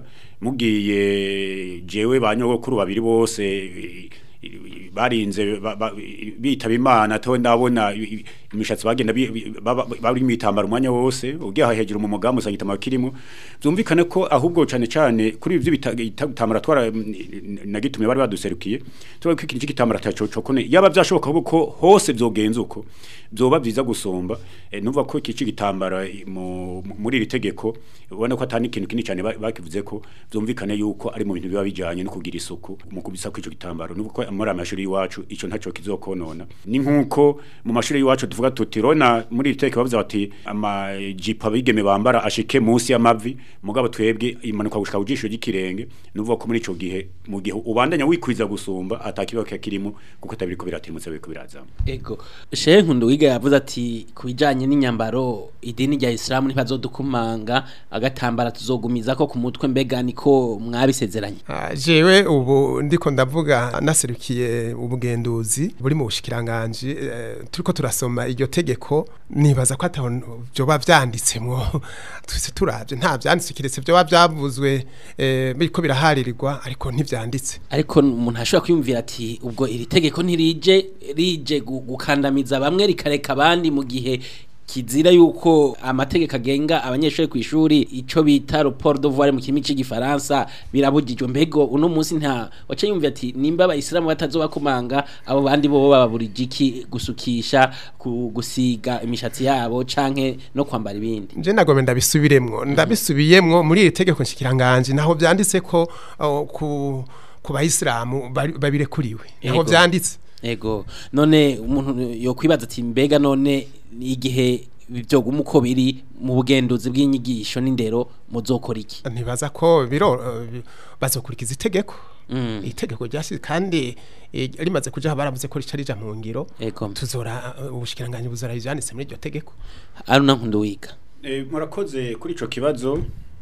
mugiye jewe ba nyogokuru babiri bose eh, eh, barinze ba- ba- bitaba imana to ndabona i- i- imishatsi bagenda bi- bi- baba- bari mu itambaro umwanya wose ugiye hejuru mu mugambi usanga itambaro kirimo byumvikane ko ahubwo cyane cyane kuri ibyo bitambara twara na gitumye bari baduserukiye tuba ko ikintu cy'igitambara taco cokone yaba byashoboka ahubwo ko hose byogenza uko byoba byiza gusumba eh, numva ko iki cy'igitambara eh, mu- mu- muri iri tegeko ubona ko atani ikintu kinini cyane ba- bakivuze ko byumvikane yuko ari mu bintu biba bijanye no kugira isuku mu kubisa kw'ico gitambaro nubwo ko muri amashuri y'iwacu ico ntaco kizokonona ni nkuko mu mashuri y'iwacu tuvuga tuti rona muri iri tegeko bavuze bati amajipo abigeme bambara ashike munsi y'amavi mugabo twebwe imanuka gushika ku jisho ry'ikirenge nuvuga ko muri ico gihe mu gihe ubandanya wikwiza gusumba atakiba kirimo kuko tabiriko biratirimutse biriko birazama Ego. Shehe Nkundu wiga yavuze ati kubijanye n'inyambaro idini rya Islam ntibazodukumanga agatambara tuzogumiza ko ku mutwe mbega niko mwabisezeranye. Ah, jewe ubu ndiko ndavuga naserukiye ubugenduzi buri mu bushikiranganje eh, turiko turasoma iryo tegeko nibaza ko ataho byoba vyanditsemwo twese turavye nta vyanditse kiretse byoba byavuzwe eh, biriko biraharirirwa ariko ntivyanditse Ariko umuntu ashobora kwiyumvira ati ubwo iri tegeko ntirije rije gu- gukandamiza bamwe rikareka abandi mu gihe kizira yuko amategeko agenga abanyeshuri ku ishuri ico bita rapport de voir mu kirimi c'igifaransa birabujijwe mbego uno munsi nta waca yumvira ati nimba abayisilamu batazobakumanga abo bandi bo bababurije iki gusukisha ku- gusiga imishatsi yabo canke no kwambara ibindi nje nagome ndabisubiremwo ndabisubiyemwo muri iri tegeko nshikiranganje naho vyanditse ko oh, ku ku bayisilamu bari- babirekuriwe naho Yego. vyanditse Ego none umuntu yokwibaza ati mbega none igihe byoguma uko biri mu bugenduzi bw'inyigisho n'indero muzokora iki ntibaza ko biro eh, bazokurikiza itegeko Mm. itegeko ryashyize kandi eh, rimaze kuja baravuze ko rica rija mu ngiro Ego tuzora eh, ubushikiranganje buzora ivyanditse muri iryo tegeko aruna nkundu wiga Eh, murakoze kuri ico kibazo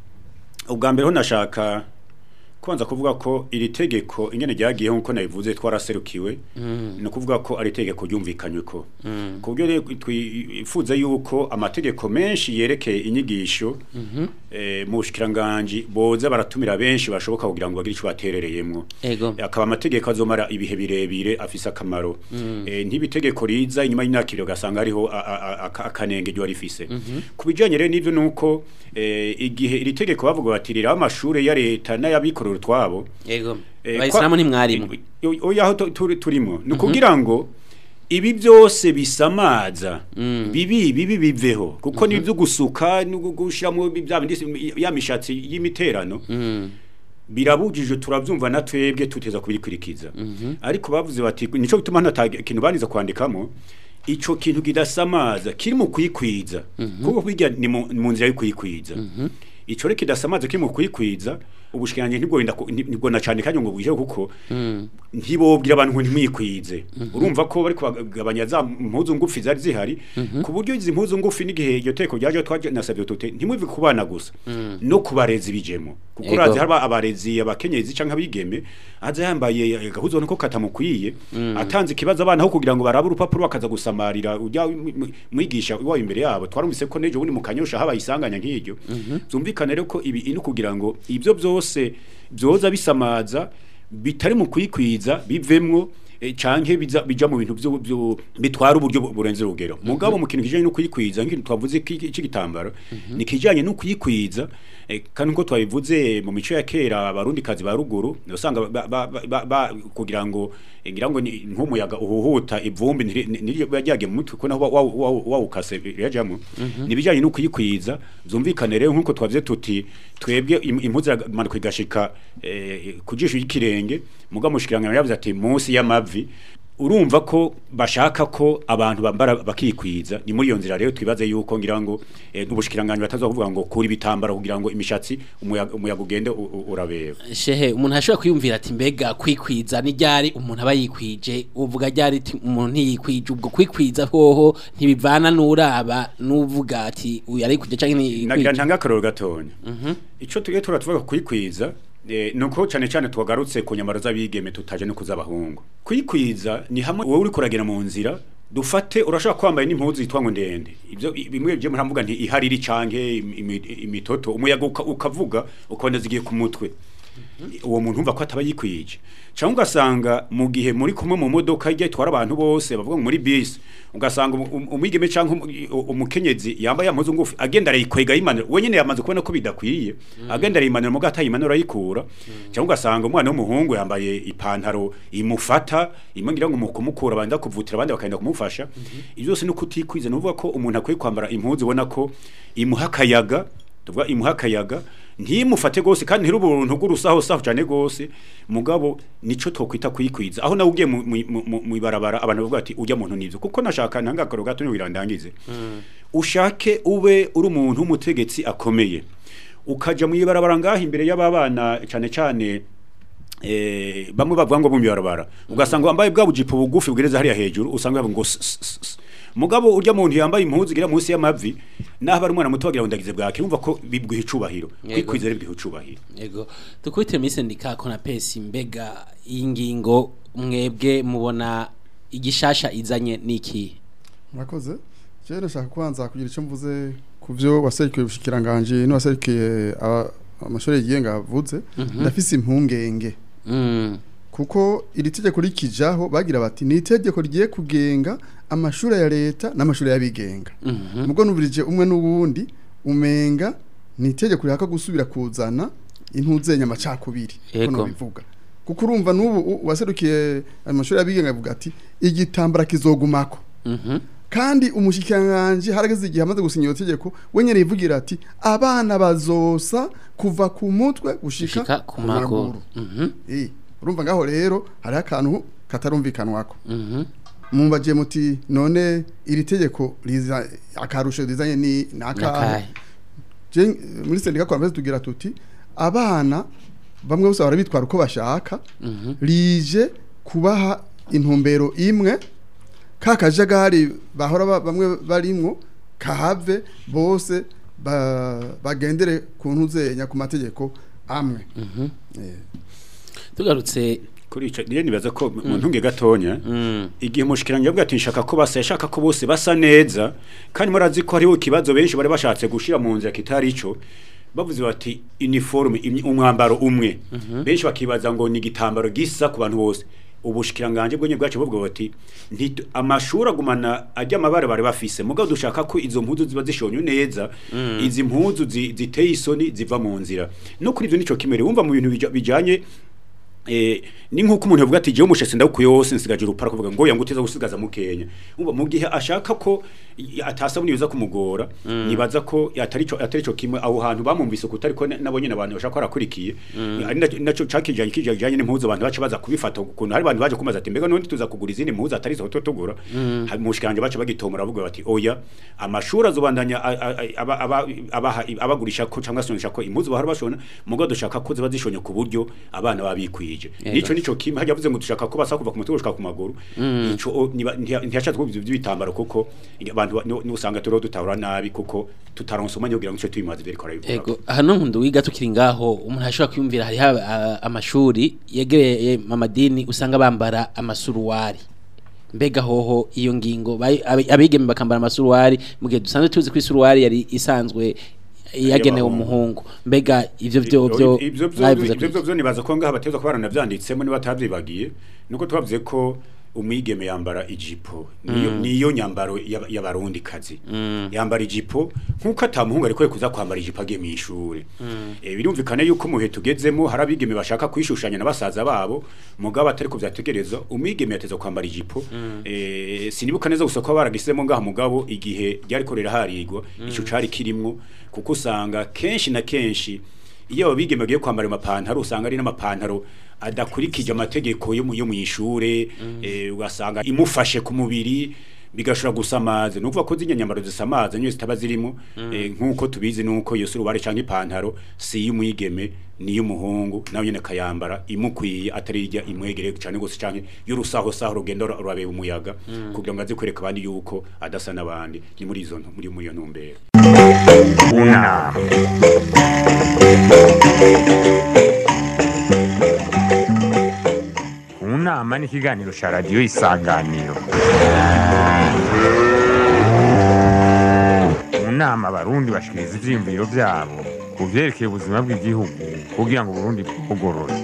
ubwa mbere ho nashaka kwanza kuvuga ko iri tegeko ingene ryagiye nkuko nabivuze twaraserukiwe no kuvuga ko ari tegeko ryumvikanywe ko ku buryo rero twifuza yuko amategeko menshi yerekeye inyigisho eh, mu bushikiranganje boza baratumira benshi bashoboka kugira ngo bagire ico baterereyemwo Ego akaba amategeko azomara ibihe birebire afise akamaro eh, ntibitegeko riza inyuma y'imyaka ibiri ugasanga hariho a- a- a- aka- akanenge ryo rifise ku bijanye rero n'ivyo nuko eh, igihe iri tegeko bavuga bati riraho amashure ya leta n'ayabikorera utwabo Ego eh, abayisilamu kwa- ntimwarimo Eh, oya aho tu- turi- turimo ni ukugira ngo ibi byose bisamaza bibi bibi biveho kuko ni ibyo gusuka no gushiramo bya bindi ya mishatsi y'imiterano birabujije turabyumva na twebwe tuteza kubikurikiza ariko bavuze bati nico bituma nta kintu baniza kwandikamo ico kintu kidasamaza kiri mu kwikwiza kuko kwiga ni mu mu nzira yo kwikwiza ico rero kidasamaza kiri mu kwikwiza ubushikiranje ntibwo wenda ku- nti- nibwo na cyane kandi ngo bwije kuko ntibobwira abantu ngo ntimwikwize urumva ko bari kubagabanya za mpuzu ngufi zari zihari ku buryo izi mpuzu ngufi n'igihe iryo teko ryaje twaje nasabye tute ntimwive kubana gusa no kubarezi bijemo kuko Ego. urazi haba abarezi abakenyezi canke abigeme aza yambaye agahuzo niko katamukwiye atanze ikibazo abana aho kugira ngo barabe urupapuro bakaza gusamarira ujya mwi- mwi- mwigisha iwawe imbere yabo twarumvise ko nejo bundi mu kanyosha habaye isanganya nk'iryo byumvikane rero ko ibi ino kugira ngo ibyo byose byoza bisamaza bitari mu kwikwiza bivemwo eh, canke biza bija mu bintu byo byo- bitwara uburyo bu- burenze urugero mugabo mu kintu kijanye no kwikwiza nk'intu twavuze cy'igitambaro ni kijanye no kwikwiza eh, kandi nko twabivuze mu mico ya kera abarundi kazi ba ruguru usanga ba- ba- ba- ba- ba- kugira ngo eh, ngira ngo ni nk'umuyaga uhuhuta ivumbi niryo byagiye mu mutwe ko naho wa- wa- wa- wawukase yajamo nibijanye no kwikwiza byumvikane rero nkuko twavuze tuti twebwe im- impuzu iramanuka igashika eh, ku jisho y'ikirenge mugabo mushikirangano yavuze ati munsi y'amavi urumva ko bashaka ko abantu bambara bakikwiza ni muri iyo nzira rero twibaze yuko ngira ngo eh, n'ubushikiranganje bataza kuvuga ngo kuri bitambara kugira ngo imishatsi umuyaga umuyaga ugende u- u- urabeba shehe umuntu ashobora kwiyumvira ati mbega kwikwiza ni ryari umuntu aba yikwije uvuga ryari ati umuntu ntiyikwije ubwo kwikwiza hoho ntibivana n'uraba n'uvuga ati uyu arikwije canke nagira ntiyikwije ntanga akaroro gatonya ico tugiye turatuvuga kwikwiza eh, nuko cyane cyane twagarutse ku nyamaro z'abigeme tutaje no kuzabahungu kwikwiza ni hamwe wowe uri kuragera mu nzira dufate urashaka kwambaye n'impuzu yitwa ngo ndende ibyo i- bimwe byo muravuga nti ihariri canke imi- imi- imitoto umuyaga uka- ukavuga ukabona zigiye ku mutwe uwo muntu umva ko ataba yikwije cyangwa ugasanga mu gihe muri kumwe mu modoka ijya itwara abantu bose bavuga ngo muri bisi ugasanga umu- umu- umwigeme cyangwa umu- u- umukenyezi yambaye amazu ngufi agenda arayikwega yimanura we nyine yamaze kubona ko bidakwiye agenda arayimanura muga atayimanura ayikura cyangwa ugasanga umwana w'umuhungu yambaye ipantaro imufata imwe ngira ngo mu kumukura banda kuvutira abandi bakagenda kumufasha ibyo byose ni ukutikwiza ni ukuvuga ko umuntu akwiye kwambara impuzu ubona ko imuha akayaga tuvuga imuha akayaga ntimufate gose kandi ntiri ubuntu bw'urusaho saho cyane gose mugabo nico tokwita kwikwiza aho nawe ugiye mu- mu- mu mu ibarabara abantu bavuga ati ujya muntu nivyo kuko nashaka ntanga akaro gato niwirandangize ushake ube uri umuntu w'umutegetsi akomeye ukaja mu ibarabara ngaho imbere y'ababana cyane cyane eh bamwe bavuga ngo mu ibarabara ugasanga wambaye bwa bujipo bugufi bwireza hariya hejuru usanga bavuga ngo s- s- s- s. mugabo urya muntu yambaye impuzu igira munsi y'amavi naho bari umwana muto bagira ngo ndagize bwake urumva ko bibwiha icubahiro Yego. kwikwiza rero bibwiha icubahiro Ego. Tukubitire muri sendika Konapesi mbega iyi ngingo mwebwe mubona igishasha izanye niki? murakoze je nashaka kubanza kugira icyo mvuze ku byo waserukiye ubushikiranganje n'uwaserukiye aba- amashuri yigenga avuze ndafise impungenge Mm. kuko iri tegeko rikijaho bagira bati ni itegeko rigiye kugenga amashuri ya leta n'amashuri y'abigenga Mhm. mugo nubirije umwe n'uwundi umenga ni itegeko rihaka gusubira kuzana intuzenya amacakubiri Yego. kono bivuga kuko urumva n'ubu u- waserukiye amashuri y'abigenga avuga ati igitambara kizogumako Mhm. kandi umushikiranganje harageze igihe amaze gusinya iyo tegeko we nyene yivugira ati abana bazosa kuva ku mutwe gushika Shika ku maguru. Mhm. Eh, urumva ngaho rero hari akantu katarumvikanwako Mhm. mumbaje muti none iri tegeko riza akarusho rizanye ni nakahe Nakahe. Je muri sendika kwa mbere tugira tuti abana bamwe bose barabitwara uko bashaka Mhm. rije kubaha intumbero imwe ka kajagari bahora ba- bamwe barimwo kahave bose ba, bagendere ku ntuzenya ku mategeko amwe Mhm. Eh, Tugarutse kuri ico niyo nibaza ko mu ntunge gatonya mm. igihe umushikiranganje yavuga ati nshaka ko basa yashaka ko bose basa neza kandi murazi ko hariho ikibazo benshi bari bashatse gushira mu nzira kitari ico bavuze bati uniforme imyi- umwambaro umwe benshi bakibaza ngo ni igitambaro gisa ku bantu bose ubushikiranganje bwenye bwacu bubwo bati nti amashuri agumana ajya amabara bari bafise mugabo dushaka ko izo mpuzu ziba zishonye neza izi mpuzu zi- ziteye isoni ziva mu nzira no kuri ivyo nico kimere wumva mu bintu bija- bijanye Eh, ni nkuko umuntu yavuga ati jewe umushese ndakuye wose nsigaje urupara kuvuga ngo yangu uteza gusigaza mukenya umva mu gihe ashaka ko i- atasabuni yoza kumugora nibaza ko atari cyo atari cyo kimwe aho hantu bamumvise ko utari ko na- nabo nyene abantu bashaka kwarakurikiye ari naco- naco cakijanye kijanye n'impuzu abantu baca baza kubifata ukuntu hari abantu baje kumaza ati mbega none tuza kugura izindi mpuzu atari zo tugura hari mushikanje baca bagitomora bavuga bati oya amashuri azobandanya a- a- a- aba- aba- abaha- abagurisha ko cyangwa se ko impuzu bahora bashona mugo dushaka ko ziba zishonye ku buryo abana babikwije Yego. nico nico kimwe hajya yavuze ngo dushaka ko basa kuva ku mutwe gushika ku maguru ico o, niba- ntiya- ntiyashatse kuvuga ivyo by'ibitambaro kuko abantu ba- ni- ni usanga turiho dutahura nabi kuko tutaronse umwanya kugira ngo ico tubimaze biriko arabivuga Ego hano nkundu wiga tukiri ngaho umuntu ashobora kwiyumvira hari amashuri yegereye amadini usanga bambara amasuruwari mbega hoho iyo ngingo bayi- abi- abigeme bakambara amasuruwari mu gihe dusanzwe tuzi ko isuruwari yari isanzwe yagenewe umuhungu mbega ivyo vyo vyo ivyo vyo mwabivuze ivyo kwiki? vyo nibaza ko ngaha bateza ko baranavyanditsemo niba atavyibagiye nuko twavuze ko umwigeme yambara ijipo niyo niyo nyambaro y'aba- y'abarundi kazi yambara ijipo nkuko atamuhungu ariko kuza kwambara ijipo agiye mu ishure eh birumvikana yuko muhe tugezemo hari abigeme bashaka kwishushanya na basaza babo mugabo atari ko vyategereza umwigeme yateza kwambara ijipo eh sinibuka neza gusa ko baragisemo ngaha mugabo igihe ryari korera harigwa ico cari kirimwo kuko usanga kenshi na kenshi iyo abigeme bagiye kwambara amapantaro usanga ari n'amapantaro adakurikije amategeko yo mu yo mu ishure eh, ugasanga imufashe ku mubiri bigashobora gusamaza ni ukuvuga ko z'inya nyambaro zisamaza niyo zitaba zirimo eh, nk'uko tubizi nuko iyo surubare canke ipantaro si iy'umwigeme ni iy'umuhungu nawe nyene akayambara imukwiye atari ijya imwegereye cane gose canke y'urusaho saho rugenda rura- rurabeba umuyaga kugira ngo aze kwereka abandi yuko adasa n'abandi ni muri izo ntu- muri muri iyo ntumbero unama unama ni ikiganiro cya radiyo isanganiro mu nama abarundi bashikiriza ivyiyumviro vyabo ku vyerekeye ubuzima bw'igihugu kugira ngo uburundi bwugorore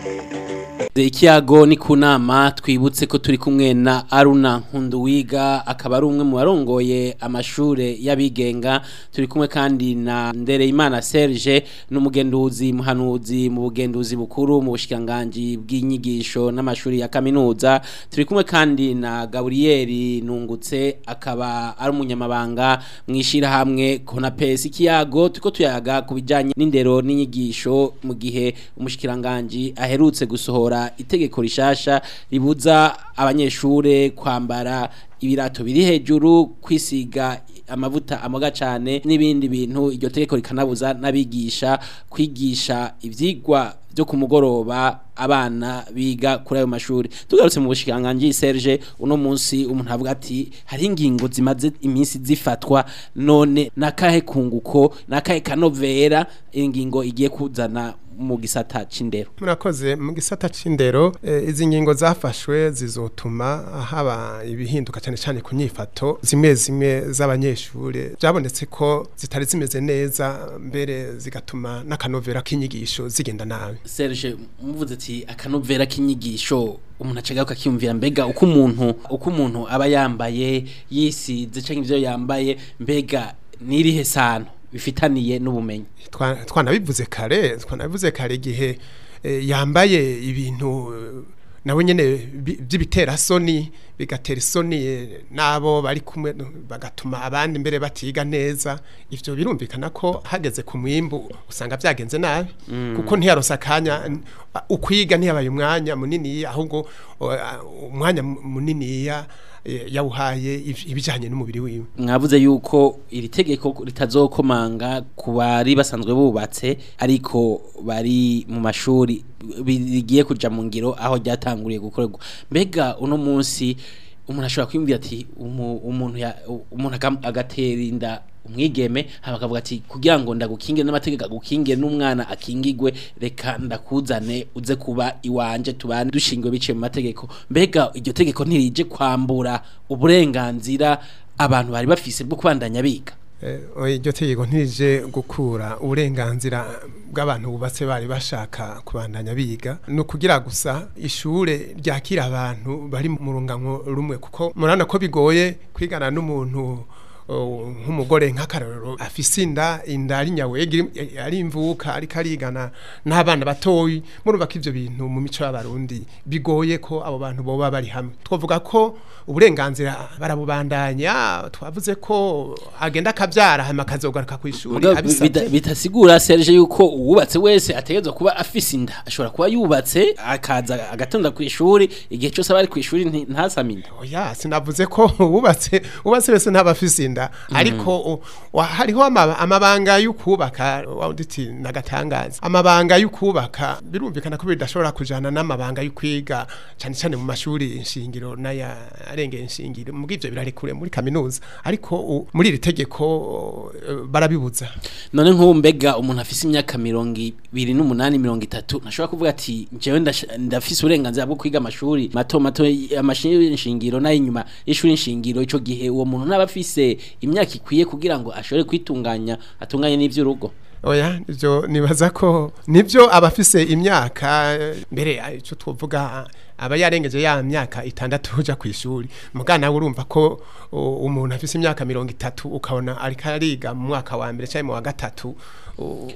ikiyago ni ku nama twibutse ko turi kumwe na aruna nkunduwiga akaba ari umwe mu barongoye amashure y'abigenga turi kumwe kandi na ndereyimana serge n'umugenduzi muhanuzi mu bugenduzi bukuru mu bushikiranganji bw'inyigisho n'amashuri ya kaminuza turi kumwe kandi na gaburiyeri nungutse akaba ari umunyamabanga mu ishyirahamwe konapesi ikiyago turiko tuyaga ku bijyanye n'indero n'inyigisho mu gihe umushikiranganji aherutse gusohora itegeko rishasha ribuza abanyeshure kwambara ibirato biri hejuru kwisiga amavuta amoga cyane n'ibindi bintu iryo tegeko rikanabuza n'abigisha kwigisha ivyigwa byo ku mugoroba abana biga kuri ayo mashuri tugarutse mu bushikiranganji Serge uno munsi umuntu avuga ati hari ingingo zimaze iminsi zifatwa none nakahe kunguko nakahe kanovera ingingo igiye kuzana mu gisata c'indero murakoze mu gisata c'indero eh, izi ngingo zafashwe zizotuma haba ibihinduka cyane cyane ku nyifato zimwe zimwe z'abanyeshure byabonetse ko zitari zimeze neza mbere zigatuma n'akanovera k'inyigisho zigenda nabi Serge muvuze ati akanovera k'inyigisho umuntu acagaruka akiyumvira mbega uko umuntu uko umuntu aba yambaye yisize canke ivyo yambaye mbega nirihe sano bifitaniye n'ubumenyi Twa- twanabivuze kare twanabivuze kare igihe eh, yambaye ibintu eh, nawe nyene bi- by'ibitera soni bigatera isoni eh, nabo bari kumwe no- bagatuma abandi mbere batiga neza ivyo birumvikana ko hageze ku mwimbu usanga byagenze nabi kuko ntiyaronse akanya n- ukwiga ntiyabaye umwanya munini ahubwo o, a- umwanya mu- muniniya eh, yawuhaye iv- ibijanye n'umubiri wiwe mwavuze yuko iri tegeko ritazokomanga ku bari basanzwe bubatse ariko bari mu mashuri bigiye kuja mu ngiro aho ryatanguriye gukorerwa mbega uno munsi umuntu ashobora kwiyumvira ati umu- umuntu ya- umuntu agam- agatera inda umwigeme hama akavuga ati kugira ngo ndagukingire n'amategeko agukingire n'umwana akingigwe reka ndakuzane uze kuba iwanje tubane dushingiwe biciye mu mategeko mbega iryo tegeko ntirije kwambura uburenganzira abantu bari bafise bwo kubandanya biga Eh, oya, iryo tegeko ntirije gukura uburenganzira bw'abantu bubatse bari bashaka kubandanya biga ni ukugira gusa ishure ryakira abantu bari mu rungango rumwe kuko murabona ko bigoye kwigana n'umuntu oh, nk'umugore nk'akarorero afise inda inda ari nyawega iri- ari imvuka ariko arigana n'abana batoyi murumva ko ivyo bintu mu mico y'abarundi bigoye ko abo bantu boba bari hamwe twavuga ko uburenganzira barabubandanya twavuze ko agenda akabyara hanyuma akazogaruka ku ishuri Mugabo bita- abisabye bitasigura Serge yuko uwubatse wese ategerezwa kuba afise inda ashobora kuba yubatse akaza agatonda ku ishuri igihe cyose aba ari ku ishuri nti- ntasame inda oya sinavuze ko wubatse wubatse wese ntaba afise inda ariko u- wa- hariho ama- amabanga y'ukubaka wanditse nagatangaza amabanga y'ukubaka birumvikana ko bidashobora kujana n'amabanga y'ukwiga cyane cyane mu mashuri nshingiro n'aya arengeye nshingiro mu bw'ivyo birarekure muri kaminuza ariko u- muri iri tegeko eh, barabibuza none nk'ubu mbega umuntu afise imyaka mirongo ibiri n'umunani mirongo itatu ntashobora kuvuga ati njyewe ndash- ndafise uburenganzira bwo kwiga amashuri mato mato amashuri nshingiro n'ay'inyuma y'ishuri nshingiro ico gihe uwo muntu ntaba afise imyaka ikwiye kugira ngo ashobore kwitunganya atunganye n'ivy'urugo oya ivyo nibaza ko nivyo abafise imyaka eh, mbere eh, ico twovuga aba yarengeje ya myaka itandatu uja ku ishuri mugana urumva ko uh, umuntu afise imyaka mirongo itatu ukabona ariko ariga mu mwaka wa mbere cyangwa mu wa gatatu uh,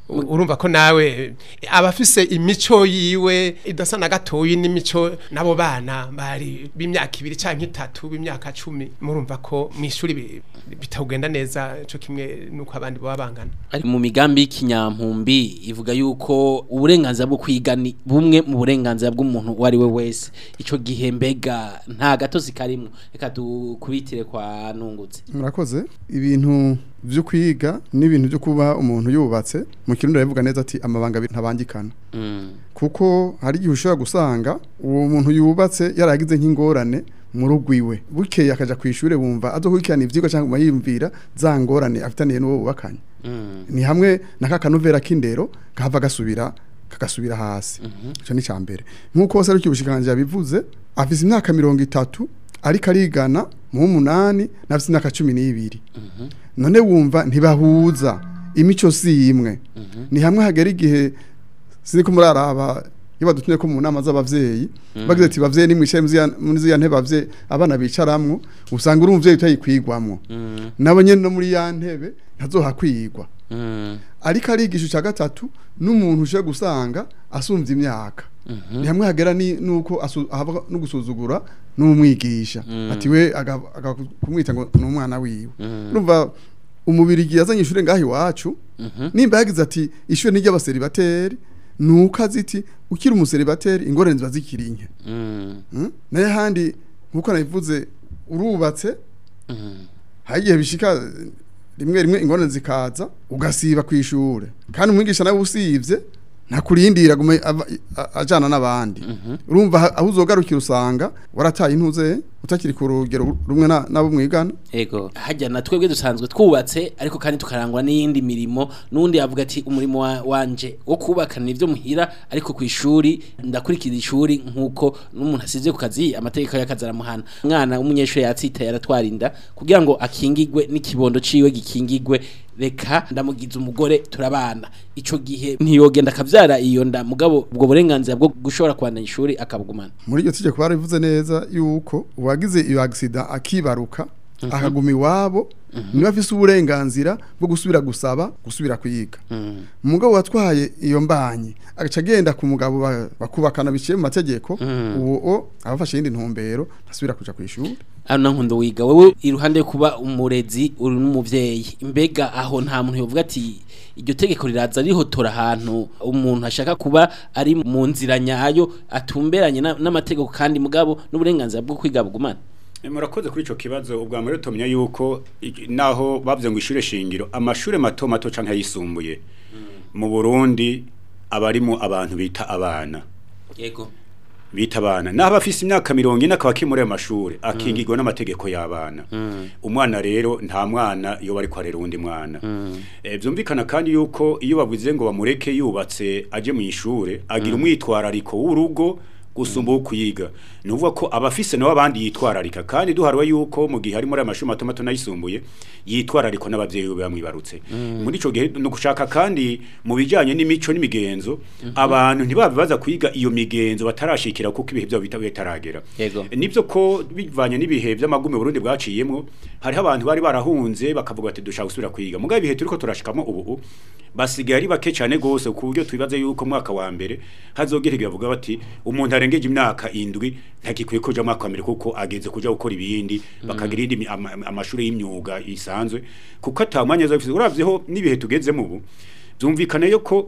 U- urumva ko nawe abafise imico yiwe idasa na gatoyi n'imico nabo bana bari b'imyaka ibiri canke itatu b'imyaka cumi murumva ko mu ishuri bi- bitagenda neza co kimwe nuko abandi baba bangana ari mu migambi y'ikinyampumbi ivuga yuko uburenganzira bwo kwiga ni bumwe mu burenganzira bw'umuntu uwo ari we wese ico gihe mbega nta gatozi karimwo reka dukubitire kwa nungutse murakoze ibintu byo kwiga n'ibintu byo kuba umuntu yubatse mu kirundi aravuga neza ati amabanga abiri ntabangikana Mm. kuko hari igihe ushobora gusanga uwo muntu yubatse yaragize nk'ingorane mu rugo iwe bukeye akaja ku ishuri bumva azokurikirana ivyigwa cyangwa yiyumvira za ngorane afitaniye n'uwo bubakanye Mm. ni hamwe na ka kanovera k'indero kahava gasubira kagasubira hasi ico ni ca mbere nk'uko wose ariko ubushikanje yabivuze afise imyaka mirongo itatu ariko arigana mu w'umunani n'afise imyaka cumi n'ibiri none wumva ntibahuza imico si imwe ni hamwe hagera igihe siniko muraraba iyo badutumye ko mu nama z'abavyeyi bagize ati bavyeyi nimwicaye muri ziriya- muri ziriya ntebe bavyeyi abana bicaramwo usanga uri umuvyeyi utayikwigwamwo Mm. nabo nyene no muri ya ntebe ntazohakwigwa Mm. ariko arigisha cya gatatu n'umuntu uje gusanga asumvye imyaka ni hamwe hagera ni nuko asu- haba no gusuzugura n'umwigisha ati we aga- aga- kumwita ngo ni umwana wiwe urumva umubiri igihe yazanye ishure ngaho iwacu nimba yagize ati ishure ni ry'abaseribateri nuko azi iti ukiri umuseribateri ingorane ziba zikiri nke Mm. Mm? naye handi nkuko nabivuze urubatse Mm. hari igihe bishika rimwe rimwe ingorane zikaza ugasiba ku ishure kandi umwigisha nawe usivye ntakurindira gume ava- a- ajana n'abandi urumva ha- aho uzogarukira usanga warataye intuze utakiri ku rugero rumwe na- nabo mwigana Ego hajya na twebwe dusanzwe twubatse ariko kandi tukarangwa n'iyindi mirimo nundi avuga ati umurimo wa, wanje wo kubaka nivyo muhira ariko ku ishuri ndakurikira ishuri nkuko n'umuntu asize ku kazi amategeko y'akazi aramuhana umwana w'umunyeshuri yatsitaye aratwara inda kugira ngo akingigwe n'ikibondo ciwe gikingigwe reka ndamugize umugore turabana ico gihe ntiyogenda akavyara iyo nda mugabo ubwo burenganzira bwo gushobora kubandanya ishuri akabugumana muri iryo tegeko barivuze neza yuko uwagize iyo agisida akibaruka akaguma iwabo niba afise uburenganzira bwo gusubira gusaba gusubira kuyiga umugabo watwaye iyo mbanyi agaca agenda ku mugabo ba- bakubakana biciye mu mategeko uwo abafashe iyindi ntumbero ntasubira kuja ku ishuri Ano nkundo wiga wewe iruhande yo kuba umurezi uri n'umuvyeyi mbega aho nta muntu yovuga ati iryo tegeko riraza rihotora ahantu umuntu ashaka kuba ari mu nzira nyayo atumberanye na- n'amategeko kandi mugabo n'uburenganzira bwo kwiga bugumana Eh, murakoze kuri ico kibazo ubwa mbere tumenya yuko iki- naho bavuze ngo ishure shingiro amashure mato mato canke ayisumbuye mu Burundi abarimo abantu bita abana yego bita abana naho abafise imyaka mirongo ine akaba akiri muri ayo mashure akingirwa n'amategeko y'abana umwana rero nta mwana iyo bari kwarera uwundi mwana Eh, vyumvikana kandi yuko iyo bavuze ngo bamureke yubatse aje mu ishure agira umwitwarariko w'urugo gusumba uwo kuyiga ni ukuvuga ko abafise nabo abandi yitwararika kandi duharuwe yuko mu gihe ari muri aya mashuri mato mato n'ayisumbuye yitwarariko n'abavyeyi be bamwibarutse muri ico gihe ni ugushaka kandi mu bijanye n'imico n'imigenzo abantu ntibabe baza kwiga iyo migenzo batarashikira kuko ibihe vyabo bita- bitaragera Yego. nibyo ko bivanye n'ibihe vy'amagume Burundi bwaciyemwo hariho abantu bari barahunze bakavuga ati dushaka gusubira kwiga mugabo ibihe turiko turashikamo ubu basigaye ari bake cyane gose ku buryo twibaze yuko mwaka wa mbere hazogera igihe bavuga bati umuntu arengeje imyaka indwi ntakikwiye kuja mu mwaka wa mbere kuko ageze kuja gukora ibindi bakagira indi mi- ama- amashuri y'imyuga isanzwe kuko atamwanya azafise uravyeho n'ibihe tugezemo ubu byumvikana yuko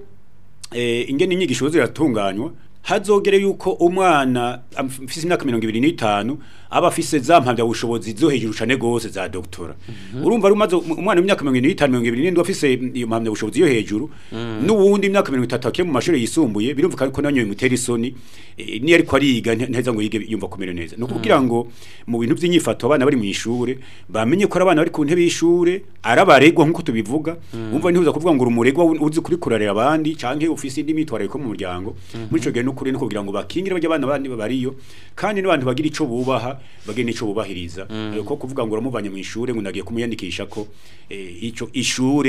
eh, ingene inyigisho ziratunganywa hazogere yuko umwana afise imyaka mirongo ibiri n'itanu aba afise za mpamya bushobozi zo hejuru cane gose za doktora urumva rumaze umwana w'imyaka mirongo ibiri n'itanu mirongo ibiri n'indwi afise iyo mpamya bushobozi yo hejuru n'uwundi imyaka mirongo itatu akiri mu mashuri yisumbuye birumvikana ko nanyo bimutera isoni eh, niyo ariko ariga nte- nteza ngo yige yumva kumera neza ni ukugira ngo mu bintu by'inyifato abana bari mu ishure bamenye ko ari abana bari ku ntebe y'ishure ari abaregwa nk'uko tubivuga umva ntihuza kuvuga ngo uri umuregwa uzi kuri kurarira abandi canke ufise indi mitwarariko mu muryango muri ico gihe n'ukuri no kugira ngo bakingire barya abana bandi bariyo kandi n'abantu bagira ico bubaha bagire n'ico bubahiriza Eh, ko kuvuga ngo uramuvanye mu ishure ngo nagiye kumuyandikisha ko eh, ico ishure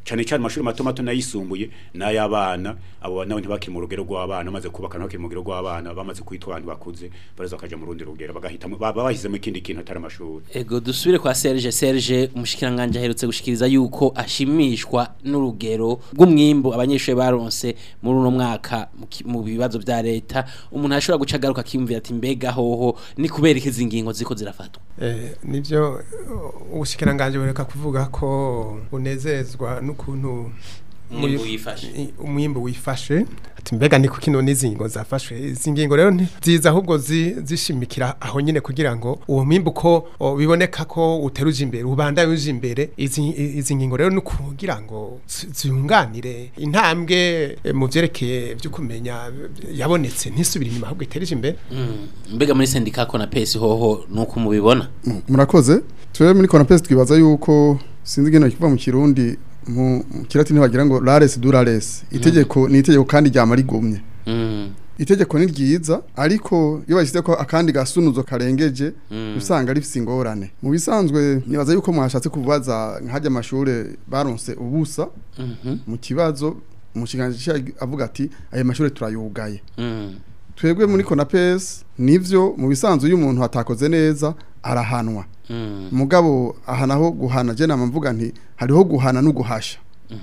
cyane cyane amashuri mato mato n'ayisumbuye n'ay'abana abo nabo ntibakiri mu rugero rw'abana bamaze kubaka ntibakiri mu rugero rw'abana bamaze kwitwa abantu bakuze baraza bakaja mu rundi rugero bagahitamo baba bahisemo ikindi kintu atari amashuri Ego dusubire kwa Serge Serge umushikiranganje aherutse gushikiriza yuko ashimishwa n'urugero rw'umwimbo abanyeshuri baronse muri uno mwaka mu ki- mu bibazo vya leta umuntu ashobora guca agaruka akiyumvira ati mbega hoho ni kubera ikizi ngingo ziko zirafatwa Eh, nivyo uh, ubushikiranganje bureka kuvuga ko unezezwa n'ukuntu Umwimbu uyu- wifashe. i- umwimbu wifashe ati mbega ni kuki none izi ngingo zafashwe izi ngingo rero nti- ziza ahubwo zi- zishimikira aho nyine kugira ngo uwo mwimbu ko o, biboneka ko uteruje imbere ubandanye uje imbere izi i- izi ngingo rero ni kugira ngo zi- ziyunganire intambwe eh, mu vyerekeye vyo kumenya eh, yabonetse ntisubire inyuma ahubwo iterije imbere Mm, mbega muri sendika ko na pesi hoho nuko mubibona Mm, murakoze twe muri konapesi twibaza yuko sinzi ingene kiva mu kirundi mu mu kirati ntibagira ngo rares du rares itegeko ni itegeko kandi ryama rigumye Mm, itegeko ni ryiza ariko iyo bashyize ko akandi gasunuzo karengeje usanga rifise ingorane mu bisanzwe nibaza yuko mwashatse kubaza nkajya amashure baronse ubusa mhm, mu kibazo umushikiranganji avuga ati ayo mashure turayugaye mm, twebwe muri konapesi nivyo mu bisanzwe iyo umuntu atakoze neza arahanwa mm, mugabo aha naho guhana je nama mvuga nti hariho guhana no guhasha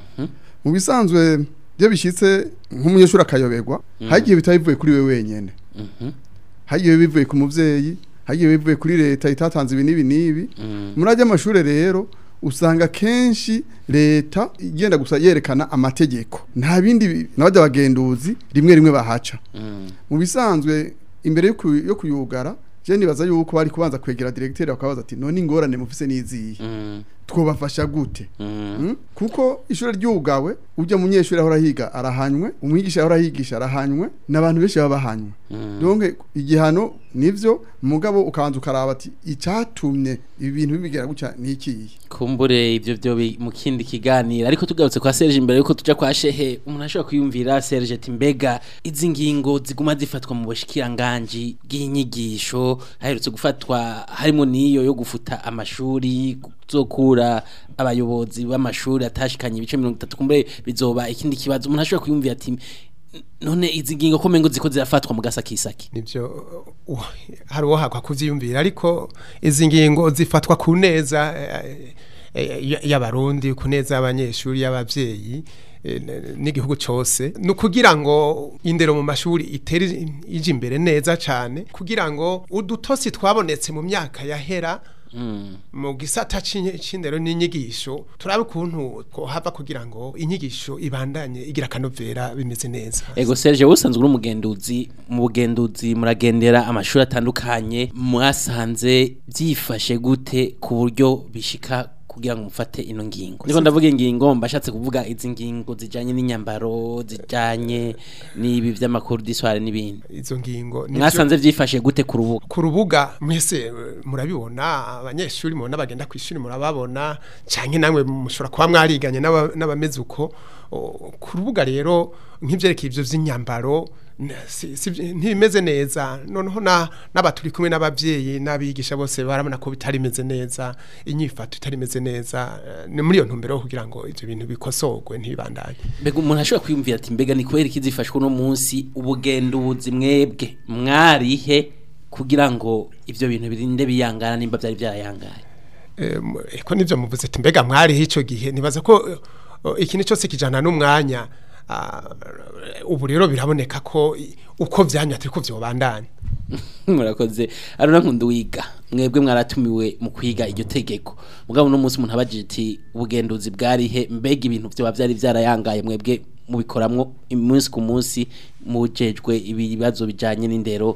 mu bisanzwe iyo bishyitse nk'umunyeshuri akayoberwa hagiye bitaba bivuye kuri we wenyene mhm, hagiye bivuye ku muvyeyi hagiye bivuye kuri leta itatanze ibi n'ibi n'ibi mm, muri ajya amashure rero usanga kenshi leta igenda gusa yerekana amategeko nta bindi bi- n'abajya abagenduzi rimwe rimwe bahaca mm, mu bisanzwe imbere yo kuyu- yo kuyugara je nibaza yuko bari kubanza kwegera directeur bakabaza ati none ingorane mufise niziye mm, twobafasha gute mm, Mm? kuko ishure ryugawe ujya munyeshuri ahora higa arahanywe umwigisha ahora higisha arahanywe n'abantu benshi baba bahanywe mm. donc igihano nivyo mugabo ukabanza ukaraba ati icatumye ibi bintu bibigera gutya ni ikiyi kumbure ivyo vyo bi- mu kindi kiganiro ariko tugarutse kwa Serge imbere yuko tuja kwa Shehe umuntu ashobora kwiyumvira Serge ati mbega izi ngingo ziguma zifatwa mu bushikiranganje bw'inyigisho haherutse gufatwa harimo niyo yo gufuta amashuri zokura abayobozi b'amashuri atashikanye ibice 30 kumbure bizoba ikindi kibazo umuntu ashobora kwiyumvira ati none izi ngingo ko mengo ziko zirafatwa mu gasakisaki nivyo uh, hari uwo hakwa kuvyiyumvira ariko izi ngingo zifatwa ku neza eh, eh, y- y'abarundi ku neza y'abanyeshuri y'abavyeyi eh, n- n'igihugu cose ni ukugira ngo indero mu mashuri itere ije imbere neza cane kugira ngo udutosi twabonetse mu myaka yahera mm. mu gisata c'inyi- c'indero n'inyigisho turabe ukuntu hava kugira ngo inyigisho ibandanye igira akanovera bimeze neza Ego Serge usanzwe uri umugenduzi mu bugenduzi muragendera amashuri atandukanye mwasanze byifashe gute ku buryo bishika kugira ngo mufate ino ngingo ndiko ndavuga ingingo mbashatse kuvuga izi ngingo zijanye n'inyambaro zijanye n'ibi vy'amakuru d'histoire n'ibindi izo ngingo nivyo- mwasanze vyifashe gute ku rubuga ku rubuga mwese eh, murabibona abanyeshuri mubona bagenda ku ishuri murababona canke namwe mushobora kuba mwariganye n'aba- n'abameze uko O, ku rubuga rero nk'ivyerekeye ivyo vy'inyambaro n- si- si- ntibimeze neza noneho na- n'abaturi kumwe n'abavyeyi n'abigisha bose barabona ko bitarimeze neza inyifato itarimeze neza eh, ni muri iyo ntumbero yo kugira ngo ivyo bintu bikosorwe ntibibandanye mbega umuntu ashobora kwiyumvira ati mbega ni kubera iki zifashwe uno munsi ubugenduzi mwebwe mwarihe kugira ngo ivyo bintu birinde biyangana nimba vyari vyarayangaye Em, eko nivyo muvuze ati mbega mwariho ico gihe nibaza ko eh, ikintu cyose kijana n'umwanya ah, ubu rero biraboneka ko i- uko vyanya atari ko vyobandanya murakoze arona nkundu wiga mwebwe mwaratumiwe mu kwiga iryo tegeko mugabo no munsi umuntu abajije ati ubugenduzi bwarihe mbega ibintu vyoba vyari vyarayangaye mwebwe mubikoramwo umunsi ku munsi mujejwe ibibazo bijanye n'indero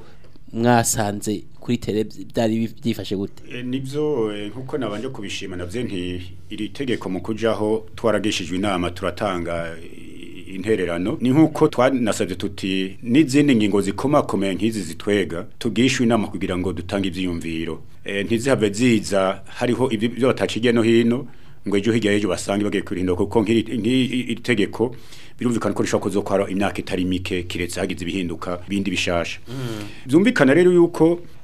mwasanze kuri tele byari byifashe gute E, nivyo e, nkuko nabanje kubishima navyo nti iri tegeko mu kujaho twaragishijwe inama turatanga i- intererano ni nkuko twanasabye tuti n'izindi ngingo zikomakomeye nk'izi zitwega tugishwe inama kugira ngo dutange ivyiyumviro e, ntizihave ziza hariho ibyo ibyo bataciye no hino ngo ejo hirya y'ejo basange bagiye kurinda kuko nk'iri nk'iri iri tegeko birumvikana ko rishobora kuzokwara imyaka itari mike kiretse hagize ibihinduka bindi bishasha byumvikana rero yuko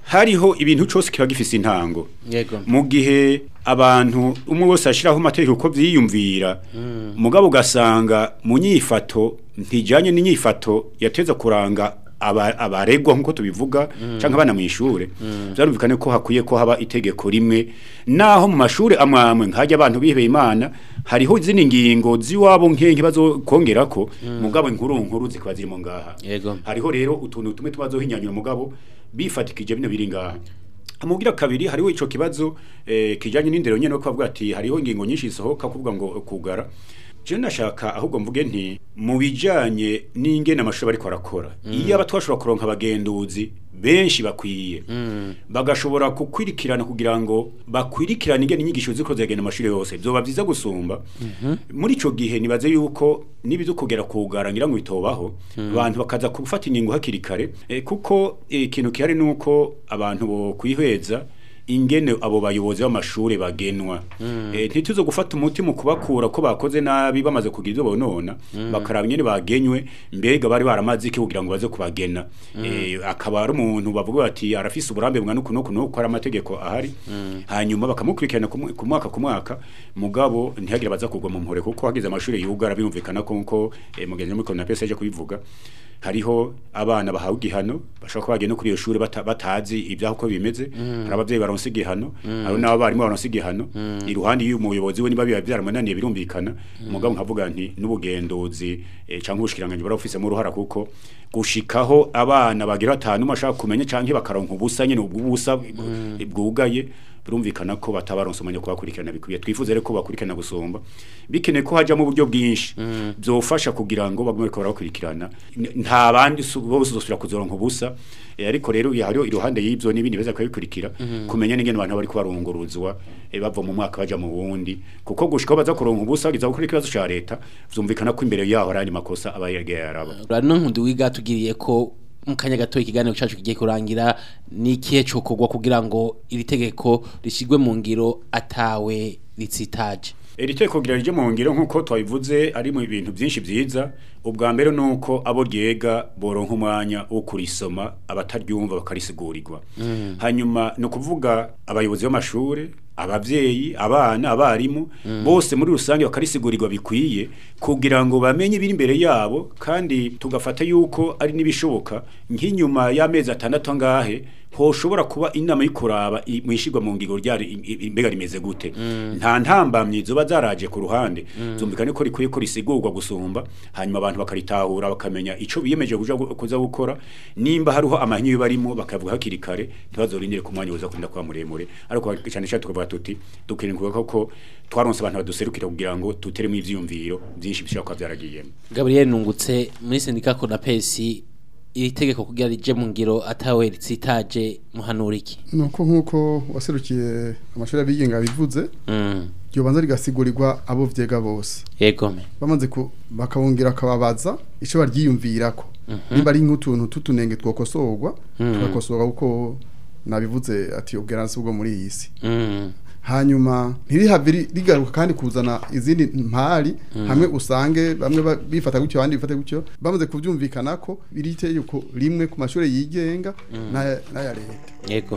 hariho ibintu cyose kiba gifise intango yego mu gihe abantu umwe wese ashyiraho amategeko uko byiyumvira mugabo ugasanga mu nyifato ntijyanye n'inyifato yateza kuranga aba- abaregwa nk'uko tubivuga cyangwa abana mu ishuri byarumvikane ko hakwiye ko haba itegeko rimwe naho mu mashuri amwe amwe nkajya abantu bihebeye imana hariho izindi ngingo z'iwabo nk'enke bazokongera ko mugabo inkuru nkuru zikaba zirimo ngaha Yego. hariho rero utuntu tumwe tubazohinyanyura mugabo bifatikije bino biri ngaha Amugira kabiri hariho ico kibazo eh, kijanye n'indero nyene ko bavuga ati hariho ingingo nyinshi zisohoka kuvuga ngo kugara je nashaka ahubwo mvuge nti mu bijanye n'ingene amashuri bariko arakora iyo aba twashobora kuronka abagenduzi benshi bakwiye bagashobora kukwirikirana kugira ngo bakwirikirane ingene inyigisho ziko zagenda amashuri yose vyoba vyiza gusumba muri ico gihe nibaze yuko nibizo kugera kugara ngira ngo bitobaho abantu bakaza gufata ingingo hakiri kare eh, kuko eh, ikintu kihari nuko abantu bo kwihweza ingene abo bayobozi b'amashuri bagenwa eh, ntituzo gufata umuti mu kubakura ko bakoze nabi bamaze kugira ibyo bonona bakaraba ingene bagenywe mbega bari baramaze iki kugira ngo baze kubagena eh, akaba ari umuntu bavuga bati arafise uburambe bwa nuku nuku nuku ari amategeko ahari hanyuma bakamukurikirana ku mwe- ku mwaka ku mwaka mugabo ntihagire baza kugwa mu mpore kuko hagize amashuri yugara birumvikana ko nko eh, mugenzi muri Kona pesa aje kubivuga hariho abana bahawe igihano bashobora kuba bagiye no kuri iyo shuri bata, batazi ibyaho uko bimeze hari abavyeyi baronse igihano hari n'abarimu baronse igihano iruhande y'uyu muyobozi we niba biba byaramunaniye birumvikana mugabo nkavuga nti n'ubugenduzi eh, canke ubushikiranganje barafisemo uruhara kuko gushikaho abana bagira batanu bashaka kumenya canke bakaronka ubusa nyene ubwubusa bwugaye birumvikana ko batabaronse umwanya wo kubakurikirana bikwiye twifuze rero ko bakurikirana gusumba bikeneye ko hajamo uburyo bwinshi byofasha kugira ngo bagume ko barakurikirana N- nta bandi su- bose uzosubira kuzoronka ubusa Eh, ariko rero ya- hariho iruhande y'ibyo n'ibindi beza kubikurikira kumenya n'ingene abantu bari kubarunguruzwa eh, bava mu mwaka baja mu wundi kuko gushika baza kuronka ubusa bagiza gukora ikibazo ca leta vyumvikana ko imbere yaho hari andi makosa aba yagiye araba rano nkundi wiga tugiriye ko mu kanya gato ikiganiro cyacu kigiye kurangira ni ikihe cokogwa kugira ngo iri tegeko rishyirwe mu ngiro atawe ritsitaje iri teko kugira rije mu ngiro nk'uko twabivuze ari mu bintu byinshi byiza ubwa mbere ni uko abo ryega boronka umwanya wo kurisoma abataryumva bakarisigurirwa hanyuma ni ukuvuga abayobozi b'amashuri ababyeyi abana abarimu bose muri rusange bakarisigurirwa bikwiye kugira ngo bamenye ibiri imbere yabo kandi tugafata yuko ari n'ibishoboka nk'inyuma y'amezi atandatu angahe hoshobora kuba inama y'ukuraba i- mwishirwa mu ngingo ryari i- i- imbega rimeze gute nta ntambamyi zoba zaraje ku ruhande zumvikane ko rikwiye ko risigurwa gusumba hanyuma abantu bakaritahura bakamenya ico biyemeje kuja gu- kuza gukora nimba hariho amahinyu barimo bakavuga hakiri kare ntibazorindire ku mwanya uza kurinda kuba muremure ariko cyane cyane tukavuga tuti dukwiriye kuvuga ko twaronse abantu baduserukira kugira ngo tuteremo ivyiyumviro byinshi bishobora kuba byaragiyemo gabriel nungutse muri sendika konapesi iri tegeko kugira rije mu ngiro atawe ritsitaje muhanura iki nuko nk'uko waserukiye amashuri abigenga bivuze Mm, ryobanza rigasigurirwa abo vyega bose yego me bamaze ku bakabongera akababaza ico baryiyumvirako nimba ari nk'utuntu tutunenge twokosorwa tugakosorwa kuko nabivuze ati ubweransi bwo muri iyi si Mm, hanyuma ntirihave ri- rigaruka kandi kuzana izindi mpari hamwe usange bamwe ba- bifata gutyo abandi bifata gutyo bamaze kuvyumvikana ko biri itegeko rimwe ku mashuri yigenga n'aya n'aya leta yego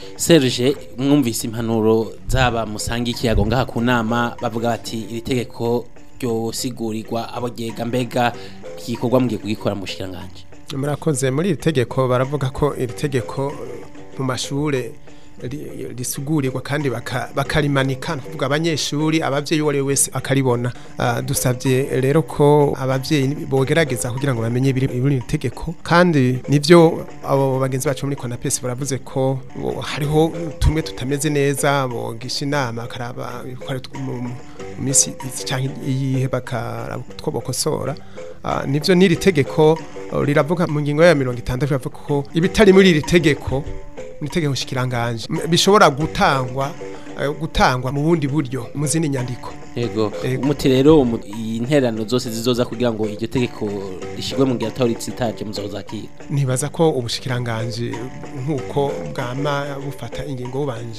serge mwumvise impanuro zaba musanga ikiyago ngaha ku nama bavuga bati iri tegeko ryosigurirwa abo ryega mbega igikorwa mugiye kugikora mu bushikiranganje murakoze muri iri tegeko baravuga ko iri tegeko mu mashure ri- risugurirwa kandi baka- bakarimanika ni ukuvuga abanyeshuri abavyeyi uwo ari we wese akaribona Ah, dusabye rero ko abavyeyi bogerageza kugira ngo bamenye ibiri muri iri tegeko kandi nivyo abo bagenzi bacu muri konapesi baravuze ko bo- hariho tumwe tutameze neza bogisha inama bakaraba ibikore mu mu minsi cyangwa iyihe bakaraba utwo bokosora Ah, nivyo n'iri tegeko oh, riravuga mu ngingo ya mirongo itandatu riravuga ko ibitari muri iri tegeko ni itegeko shikiranganje M- bishobora gutangwa eh, gutangwa mu bundi buryo mu zindi nyandiko yego Yego. umuti rero umu- interano zose zizoza kugira ngo iryo tegeko rishigwe mu ngiro atawe ritsitaje muzozakira nibaza ko ubushikiranganje nk'uko bwama bufata ingingo bubanje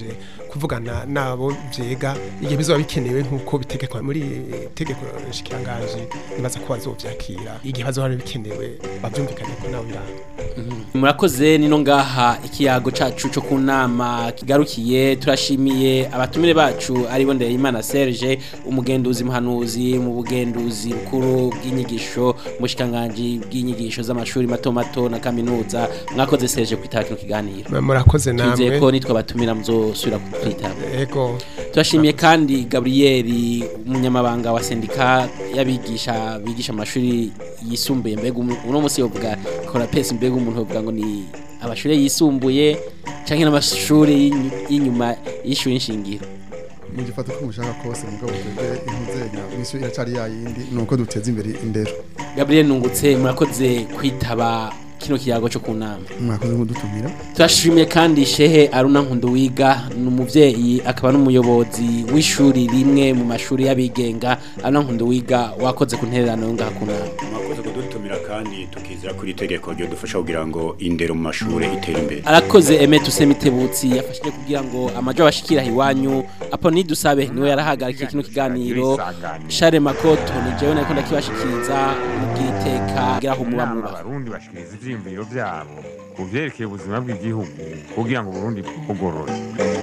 kuvugana nabo vyega igihe bizoba bikenewe nk'uko bitegekwa muri tegeko nshikiranganji nibaza ko bazovyakira igihe bazoba bikenewe bavyumvikanye ko nabo biranga murakoze nino ngaha ikiyago cacu cyo ku nama kigarukiye turashimiye abatumire bacu aribo Ndeyimana Serge umugenduzi muhanuzi mu bugenduzi bukuru bw'inyigisho mu shikanganji bw'inyigisho z'amashuri mato mato na kaminuza mwakoze Serge kwitaba kino kiganiro murakoze twizeye namwe ko nitwe batumira muzosubira kwitaba ego turashimiye kandi Gabriel umunyamabanga wa sendika y'abigisha bigisha amashuri yisumbuye mbega umu- uno munsi yovuga kora pesi mbega umuntu yovuga ngo ni amashuri yisumbuye canke n'amashuri y'inyu- y'inyuma y'ishuri nshingiro mu gifata ko mushaka kose mugabo twebwe intuzenya misi iracari yayindi nuko duteza imbere indero Gabriel Nungutse murakoze kwitaba kino kiyago cyo ku nama mwakoze mudutumira turashimiye kandi shehe aruna nkunduwiga ni umuvyeyi akaba n'umuyobozi w'ishuri rimwe mu mashuri y'abigenga aruna nkunduwiga wakoze ku ntererano yo ngaha ku nama mwakoze kudutumira kandi tukizera kuri itegeko ryo dufasha kugira ngo indero mu mashuri itere imbere arakoze eme tusemitebutsi yafashije kugira ngo amajo abashikira iwanyu apo nidusabe niwe yarahagarikiye kino kiganiro share makoto ni jewe nariko ndakibashikiriza mugira iteka geraho muba inama muba abarundi bashikiriza ivyiyumviro vyabo ku vyerekeye ubuzima bw'igihugu kugira ngo uburundi bugorore